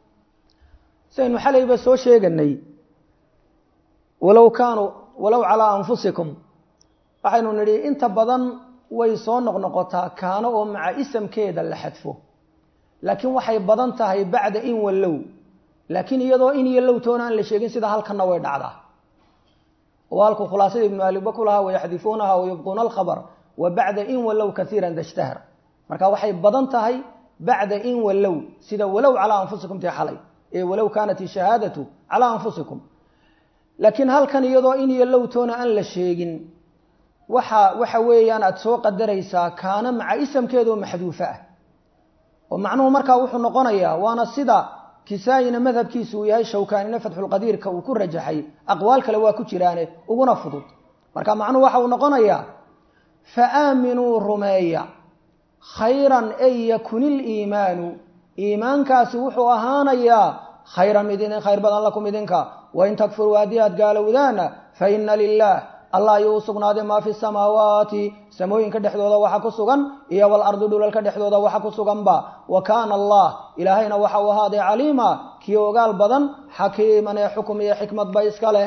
saynu xalayba soo sheeganay walow kaanuu walow calaa anfusikum waxaynu nidhi inta badan way soo noqnoqotaa kaano oo maca isamkeeda la xadfo laakiin waxay badan tahay bacda in wallow laakiin iyadoo in iyo lowtoona aan la sheegin sida halkanna way dhacdaa oo halku khulaasada ibnu aliba ku lahaa wayaxdifuunaha wayubquuna alkhabar wa bacda in wallow kaiiran dashtahar marka waxay badan tahay bacda in wallow sida walow calaa anfusikum tii xalay ee walow kaanat ishahaadatu calaa anfusikum laakiin halkan iyadoo in iyo lowtoona aan la sheegin waxa waxa weeyaan aada soo qadaraysaa kaana maca isamkeedaoo maxduufo ah oo macnuhu markaa wuxuu noqonayaa waana sida kisaa-ina madhabkiisu uu yahay shawkaanina fatxulqadiirka uu ku rajaxay aqwaal kale waa ku jiraane uguna fudud marka macnuhu waxa uu noqonayaa fa aaminuu rumeeya khayran ay yakunil iimaanu iimaankaasi wuxuu ahaanayaa khayran mid idin khayr badan lakum idinka wain takfuruu haddii aad gaalowdaana fa ina lilah allah ayuu u sugnaaday maa fi samaawaati samooyinka dhexdooda waxa ku sugan iyo walardi dhulalka dhexdooda waxa ku suganba wa kaana allah ilaahayna waxa uu ahaaday caliima kii ogaal badan xakiiman ee xukum iyo xikmadba iska leh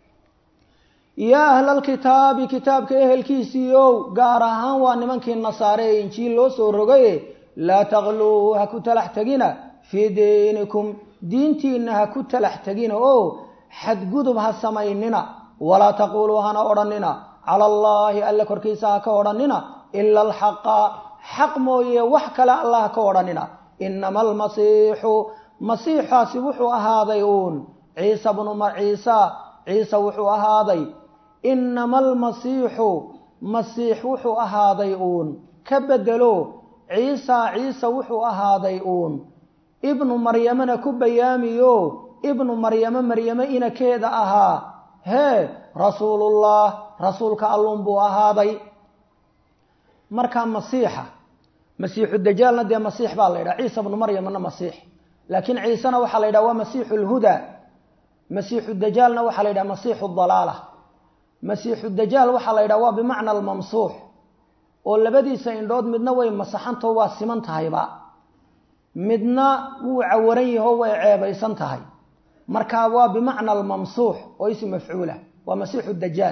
yaa ahlalkitaabi kitaabka ehelkiisiiow gaar ahaan waa nimankii nasaare ee injiil loo soo rogaye laa takluu ha ku talax tegina fii diinikum diintiinna ha ku talax tegina oo xadgudub ha samaynina walaa taquuluu hana odhanina cala allaahi alle korkiisa ha ka odhanina ila alxaqa xaq mooye wax kale alla ha ka odhanina inama almasiixu masiixaasi wuxuu ahaaday uun ciisa bnu ciisa ciise wuxuu ahaaday inama almasiixu masiix wuxuu ahaaday uun ka bedelo ciisa ciise wuxuu ahaaday uun ibnu maryamana ku bayaamiyo ibnu maryamo maryamo inakeeda ahaa hee rasuulullah rasuulka allun buu ahaaday markaa masiixa masiixu dajaalna dee masiix baa la yidhaha ciisa bnu maryamna masiix laakiin ciisena waxaa la yidhaha waa masiixu lhudaa masiixu dajaalna waxaa la yidhaha masiixu dalaala masiixu dajaal waxaa la yidhaha waa bimacna almamsuux oo labadiisa indhood midna way masaxantao waa siman tahayba midna wuu cawaran yaho way ceebaysan tahay marka waa bimacna almamsuux oo ism mafcuula waa masiixu dajaal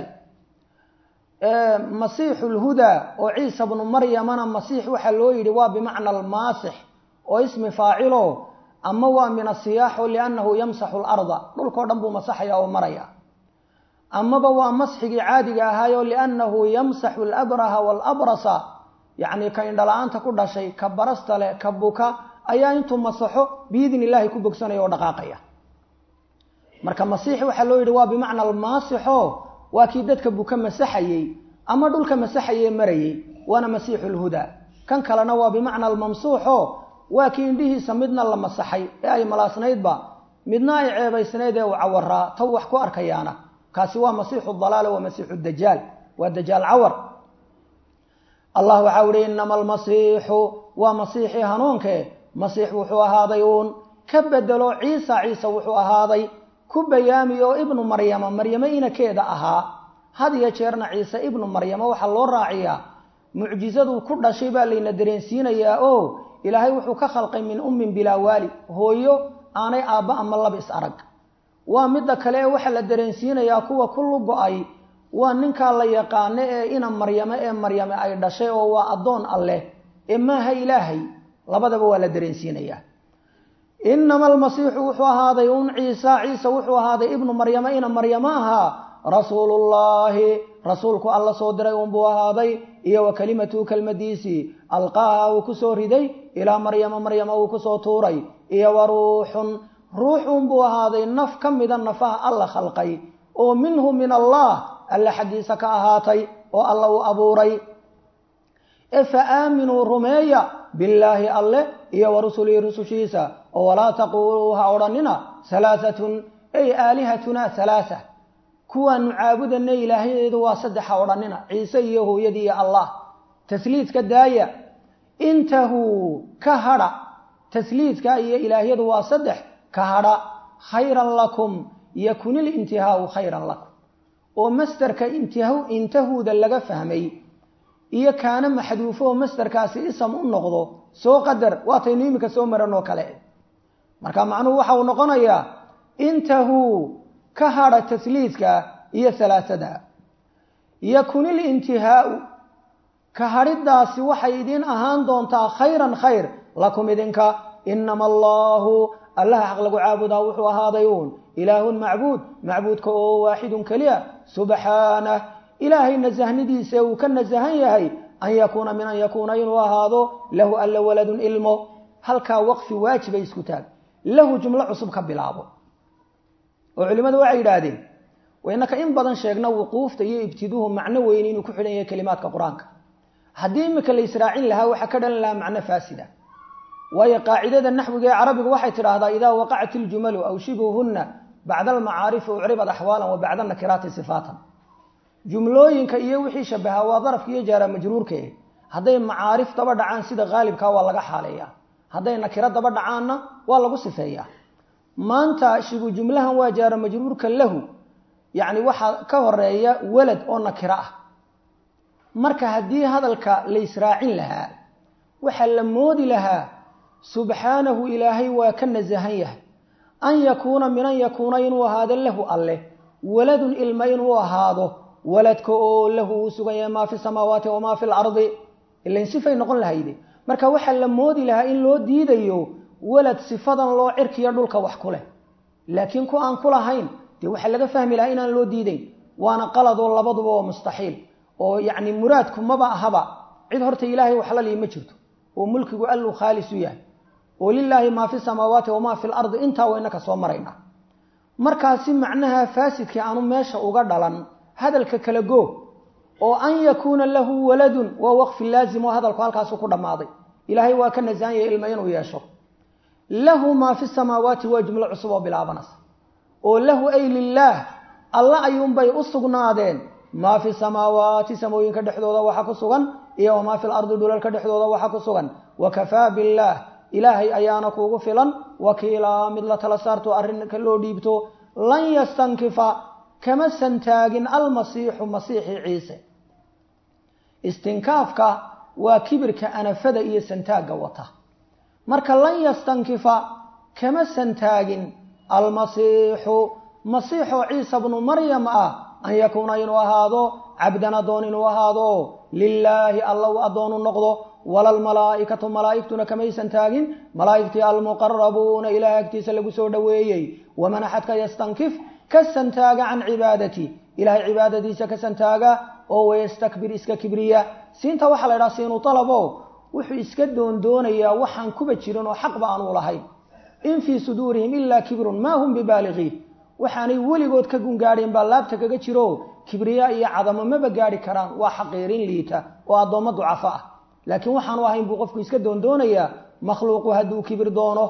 masiixu lhudaa oo ciisa bnu maryamana masiix waxaa loo yidhi waa bimacna almaasix oo ismi faacilo ama waa min asiyaaxo liannahu yamsaxu larda dhulkao dhan buu masaxaya oo maraya amaba waa masxigii caadiga ahaayo liannahu yamsaxu alabraha waalabrasa yacni ka indhala-aanta ku dhashay ka barasta leh ka buka ayaa intuu masaxo biidn illaahi ku bogsanaya oo dhaqaaqaya marka masiix waxaa loo yidhi waa bimacna almaasixo waa kii dadka buka masaxayey ama dhulka masaxaye marayey waana masiixu lhudaa kan kalena waa bimacna almamsuuxo waa kii indhihiisa midna la masaxay ee ay malaasnaydba midna ay ceebaysnayd ee uu cawaraa taw wax ku arkayaana kaasi waa masiixu dalaala waa masiixu dajaal waa dajaal cawar allah waxau ihi inama almasiixu waa masiixii hanuunke masiix wuxuu ahaaday uun ka bedelo ciisa ciise wuxuu ahaaday ku bayaami oo ibnu maryama maryamo inakeeda ahaa had iyo jeerna ciise ibnu maryamo waxaa loo raaciyaa mucjizaduu ku dhashay baa layna dareensiinayaa oo ilaahay wuxuu ka khalqay min ummin bilaa waali hooyo aanay aabba ama laba is arag waa midda kale ee waxaa la dareensiinayaa kuwa ku lugo-ay waa ninkaa la yaqaano ee ina maryamo ee maryame ay dhashay oo waa addoon alleh ee maaha ilaahay labadaba waa la dareensiinayaa inama almasiixu wuxuu ahaaday un ciisa ciise wuxuu ahaaday ibnu maryamo ina maryamo ahaa rasuulullaahi rasuulku alla soo diray unbuu ahaaday iyo wa kalimatu kelmadiisii alqaaha uu kusoo riday ilaa maryama maryama uu kusoo tuuray iyo wa ruuxun ruux unbuu ahaaday naf ka mida nafaha alla khalqay oo minhu min allah alle xaggiisa ka ahaatay oo alla uu abuuray e fa aaminuu rumeeya billaahi alle iyo wa rusulihi rusushiisa oo walaa taquuluu ha odhanina halaaatun ay aalihatuna halaaa kuwaanu caabudana ilaahyadeedu waa saddex ha odhanina ciise iyo hooyadii iyo allah tasliidka daaya intahuu ka hadha tasliidka iyo ilaahyadu waa saddex ka hadha khayran lakum yakun ilintihaau khayran lakum oo masderka intahuuda laga fahmay iyo kaana maxduufo oo masderkaasi isam u noqdo soo qadar waataynu iminka soo maran oo kale marka macnuhu waxa uu noqonayaa intahuu ka hadha tasliidka iyo salaasada yakun ilintihaau ka hadhidaasi waxay idin ahaan doontaa khayran khayr lakum idinka inama allahu allaha xaq lagu caabudaa wuxuu ahaaday uun ilaahun macbuud macbuudka oo waaxidun keliya subxaanah ilaahay nasahnidiisa uu ka nasahan yahay an yakuuna min an yakuuna inuu ahaado lahu alla waladun ilmo halkaa waqfi waajibay isku taag lahu jumlo cusub ka bilaabo oo culimmadu waxay yidhaahdeen waynaka in badan sheegna wuquufta iyo ibtiduhu macno weyn inuu ku xidhan yahay kelimaadka qur-aanka haddii imika la israacin lahaa waxaa ka dhalan lahaa macno faasida waayo qaacidada naxwiga ee carabigu waxay tidhaahdaa idaa waqacat iljumalu aw shibuhunna bacda almacaarifi ucribad axwaalan wa bacda nakiraati sifaatan jumlooyinka iyo wixii shabahaa waa darafka iyo jaara majruurke hadday macaarif daba dhacaan sida haalibkaa waa laga xaaleeyaa hadday nakiro daba dhacaanna waa lagu sifeeyaa maanta shibu jumlahan waa jaara majruurka lahu yacni waxaa ka horeeya walad oo nakiro ah marka haddii hadalka la israacin lahaa waxaa la moodi lahaa subxaanahu ilaahay waa ka nasahan yahay an yakuuna min an yakuuna inuu ahaado lahu alleh waladun ilma inuu ahaado waladka oo lahu uu sugan yahay maa fi samaawaati wamaa fi lardi ilain sifay noqon lahayde marka waxaa la moodi lahaa in loo diidayo walad sifadan loo cirkiyo dhulka wax ku leh laakiin ku aan ku lahayn dee waxaa laga fahmi lahaa inaan loo diidayn waana qaladoo labaduba waa mustaxiil oo yacni muraadku maba ahaba cid horta ilaahay waxlalii ma jirto oo mulkigu alluu khaalis u yahay oo lilaahi maa fi samaawaati wamaa fi lardi intaa wayna ka soo maraynaa markaasi macnaha faasidkii aanu meesha uga dhalan hadalka kala goo oo an yakuuna lahu waladun waa waqfi laazim oo hadalku halkaasu ku dhammaaday ilaahay waa ka nasahan yahay ilma inuu yeesho lahu maa fi samaawaati waa jumlo cusub oo bilaabanaysa oo lahu ay lilaah alla ayuunbay u sugnaadeen maa fi samaawaati samooyinka dhexdooda waxa ku sugan iyo wamaa fi lardi dhulalka dhexdooda waxa ku sugan wakafaa billaah ilaahay ayaana kuugu filan wakiilaa mid la tala saarto arrinka loo dhiibto lan yastankifa kama santaagin almasiixu masiixi ciise istinkaafka waa kibirka anafada iyo santaagga wata marka lan yastankifa kama santaagin almasiixu masiixoo ciisa bnu maryam ah an yakuuna inuu ahaado cabdan addoon inuu ahaado lilaahi alla u addoonu noqdo wala almalaa'ikatu malaa'igtuna kamaysan taagin malaa'igtii almuqarabuuna ilaah agtiisa lagu soo dhoweeyey waman axadka yastankif ka santaaga can cibaadati ilahay cibaadadiisa ka santaaga oo wayastakbir iska kibriya siinta waxaa la ydhaha siinu talabo wuxuu iska doondoonayaa waxaan kuba jirin oo xaqba aan u lahayn in fii suduurihim ilaa kibrun maa hum bibaaligiin waxaanay weligood ka gungaadheen baa laabta kaga jiro kibriya iyo cadamo maba gaadhi karaan waa xaqiirin liita oo addoommo ducafo ah laakiin waxaanu ahayn buu qofku iska doondoonayaa makhluuqu hadduu kibir doono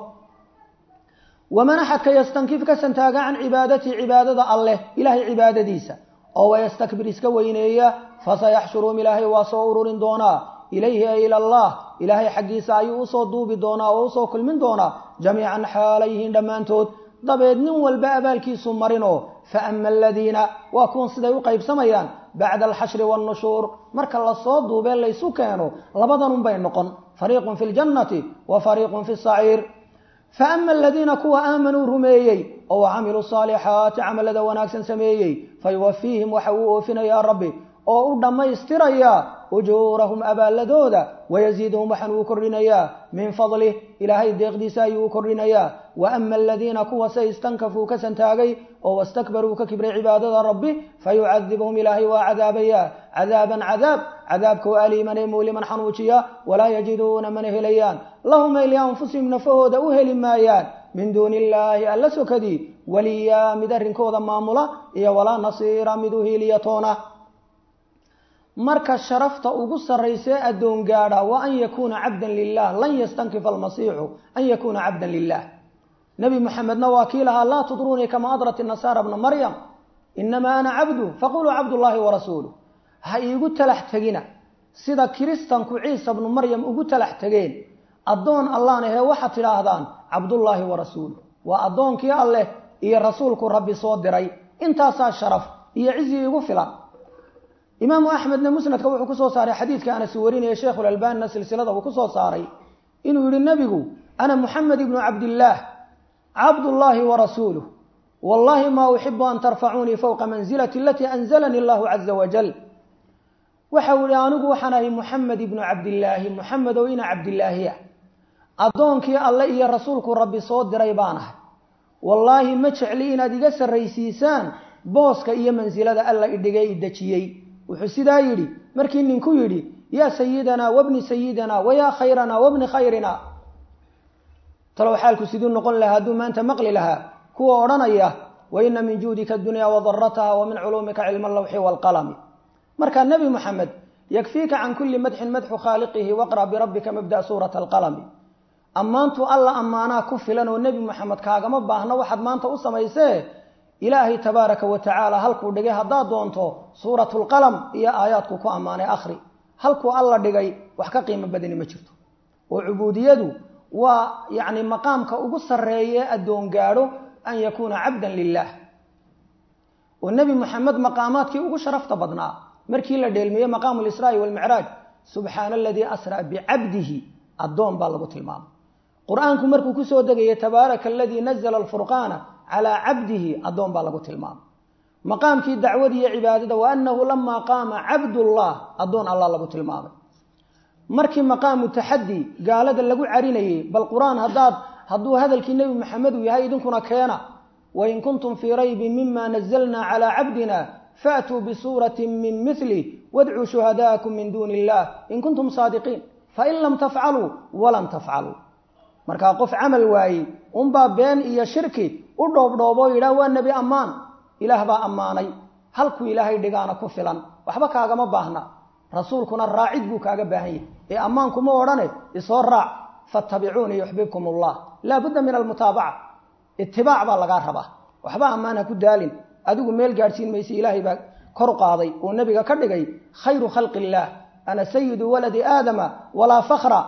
waman axadka yastankif ka santaaga can cibaadatii cibaadada alleh ilaahay cibaadadiisa oo wayastakbir iska weyneeya fasayaxshuruum ilaahay waa soo ururin doonaa ilayhi ay ila allah ilaahay xaggiisa ayuu usoo duubi doonaa oo usoo kulmin doonaa jamiican xaalayhiin dhammaantood dabeed nin walba abaalkiisu marinoo fa ama aladiina waa kuwan siday u qaybsamayaan bacda alxashri wannushuur marka lasoo duubee laysu keeno labadanunbay noqon fariiqun fi ljannati wa fariiqun fi saciir fa ama aladiina kuwa aamanuu rumeeyey oo camiluu saalixaati camalada wanaagsan sameeyey fayuwafiihim waxa uu oofinayaa rabbi oo u dhammaystirayaa ujuurahum abaalladooda wayaziiduhum waxaan uu kordhinayaa min fadlih ilaahay deeqdiisa ayuu u kordhinayaa wa ama aladiina kuwa se istankafuu ka santaagay oo wastakbaruu ka kibray cibaadada rabbi fayucadibuhum ilaahay waa cadaabayaa cadaaban cadaab cadaabka oo aliiman ee muuliman xanuujiya walaa yajiduuna mana helayaan lahum ay lianfusihim nafahooda u heli maayaan min duuni illaahi alla sokadii waliyaa mid arrinkooda maamula iyo walaa nasiira mid u hiiliyatoona marka sharafta ugu sarraysee addoon gaadha waa an yakuuna cabdan lilah lan yastankifa almasiixu an yakuuna cabdan lilah nebi moxamedna waa kii lahaa laa tudruunii kama adrat nasaara bna maryam inamaa ana cabdu faquluu cabdullaahi warasuuluh ha iigu talax tegina sida kiristanku ciisa bnu maryam ugu talax tegeen addoon allahnahee waxaad tidhaahdaan cabdullaahi warasuuluh waa addoonkii alleh iyo rasuulku rabbi soo diray intaasaa sharaf iyo cizi igu filan imaamu axmedna musnadka wuxuu kusoo saaray xadiidka anas warinaya sheikhulalbanina silsilada uu kusoo saaray inuu yihi nebigu ana muxamed ibnu cabdillaah cabdullaahi warasuuluh wallahi ma uxibu an tarfacuunii fowqa manzilati alatii anzalanii allahu caza wajal waxau yihi anigu waxaan ahay muxamed ibnu cabdillaahi muxamed oo ina cabdillaahi ah addoonkii alle iyo rasuulku rabbi soo diray baan ahay wallaahi ma jecli inaad iga sarraysiisaan booska iyo mansilada alla idhigay idejiyey wuxuu sidaa yidhi markii ninku yidhi yaa sayidanaa wabni sayidina wayaa khayranaa wabni khayrina talow xaalku siduu noqon lahaa hadduu maanta maqli lahaa kuwa odhanaya wa ina min juudika adunya wadarataha wa min culuumika cilma allawxi waalqalami markaa nebi moxamed yakfiika can kulli madxin madxu khaaliqihi waqra birabbika mabda suurata alqalami ammaantu alla ammaanaa ku filan oo nebi moxamed kaagama baahno waxaad maanta u samaysee ilaahay tabaaraka wa tacaala halkuu dhigay haddaad doonto suuratulqalam iyo aayaadku ku ammaanay akhri halkuu alla dhigay wax ka qiimo badani ma jirto oo cubuudiyadu waa yacni maqaamka ugu sarreeye addoon gaadho an yakuuna cabdan lilah oo nebi moxamed maqaamaadkii ugu sharafta badnaa markii la dheelmiyey maqaamu lisraa'i walmicraaj subxaana aladii asraa bicabdihi addoon baa lagu tilmaamay qur-aanku markuu kusoo degayay tabaaraka aladii nazla alfurqaana calaa cabdihi addoon baa lagu tilmaamay maqaamkii dacwada iyo cibaadada wa annahu lamaa qaama cabdullah addoon allah lagu tilmaamay markii maqaamu taxaddi gaalada lagu carinayey bal qur-aan haddaad hadduu hadalkii nebi maxamed uu yahay idinkuna keena wain kuntum fii raybin mima nazalna calaa cabdina faatuu bisuuratin min mili wadcuu shuhadaa'akum min duuni illah in kuntum saadiqiin fain lam tafcaluu walan tafcaluu markaa qof camal waayey unbaa been iyo shirki u dhoobdhooboo yidhaah waa nebi ammaan ilaah baa ammaanay halkuu ilaahay dhigaana ku filan waxba kaagama baahna rasuulkuna raacid buu kaaga baahan yahay ee ammaankuma odhane isoo raac fattabicuunii yuxbibkum allah laa budda min almutaabaca itibaac baa lagaa rabaa waxba ammaan ha ku daalin adigu meel gaadhsiin mayse ilaahay baa kor qaaday oo nebiga ka dhigay khayru khalqi illaah ana sayidu waladi aadama walaa fakra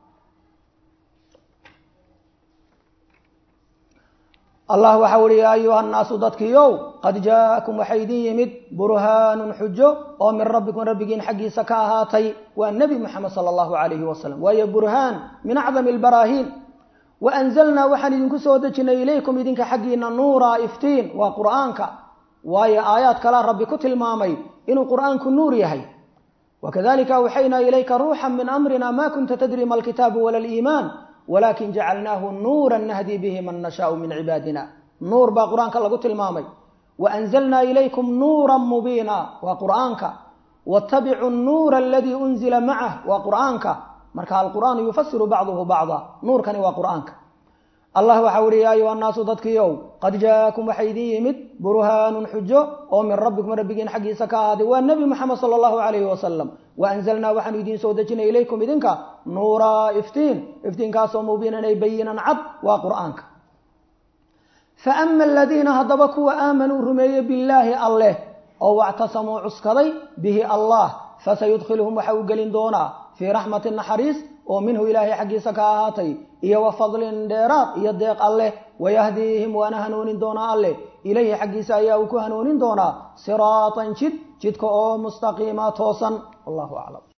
allah waxa uhi yaa ayuha nnaasu dadkiiow qad jaa'akum waxay idin yimid burhaanun xujo oo min rabbikum rabbigiin xaggiisa ka ahaatay waa nebi moxamed sala allahu calayhi wasalam waayo burhaan min acdami albaraahiin wa anzalnaa waxaan idinku soo dejinay ilaykum idinka xaggiina nuura iftiin waa qur'aanka waayo aayaad kalaa rabbi ku tilmaamay inuu qur'aanku nuur yahay wakadalika awxaynaa ilayka ruuxan min amrina ma kunta tadri ma alkitaabu wala aliimaan walakin jacalnaahu nuura nahdi bihi man nashaau min cibaadina nuur baa qur-aanka lagu tilmaamay wa anzalnaa ilaykum nuura mubiina waa qur'aanka watabicuu nuura aladii unzila macah waa qur'aanka marka alqur'aanu yufasiru bacduhu bacda nuurkani waa qur'aanka allah waxa uhi yaa ayuha annaasu dadkiiow qad jaa'akum waxay idin yimid burhaanun xujo oo min rabbikum rabbigiin xaggiisa ka ahaaday waa nebi moxamed sala allahu calayhi wasalam wa anzalnaa waxaanu idiin soo dejinay ilaykum idinka nuuraa iftiin iftiinkaasoo mubiinan ay bayinan cad waa qur'aanka fa ama aladiina haddaba kuwa aamanuu rumeeye billaahi alleh oo wactasamuu cuskaday bihi allah fasayudkhiluhum waxa uu gelin doonaa fii raxmati naxariis oo minhu ilaahay xaggiisa ka ahaatay iyo wa fadlin dheeraad iyo deeq alleh wayahdiihim waana hanuunin doonaa alleh ilayhi xaggiisa ayaa uu ku hanuunin doonaa siraatan jid jidka oo mustaqiima toosan wallahu aclam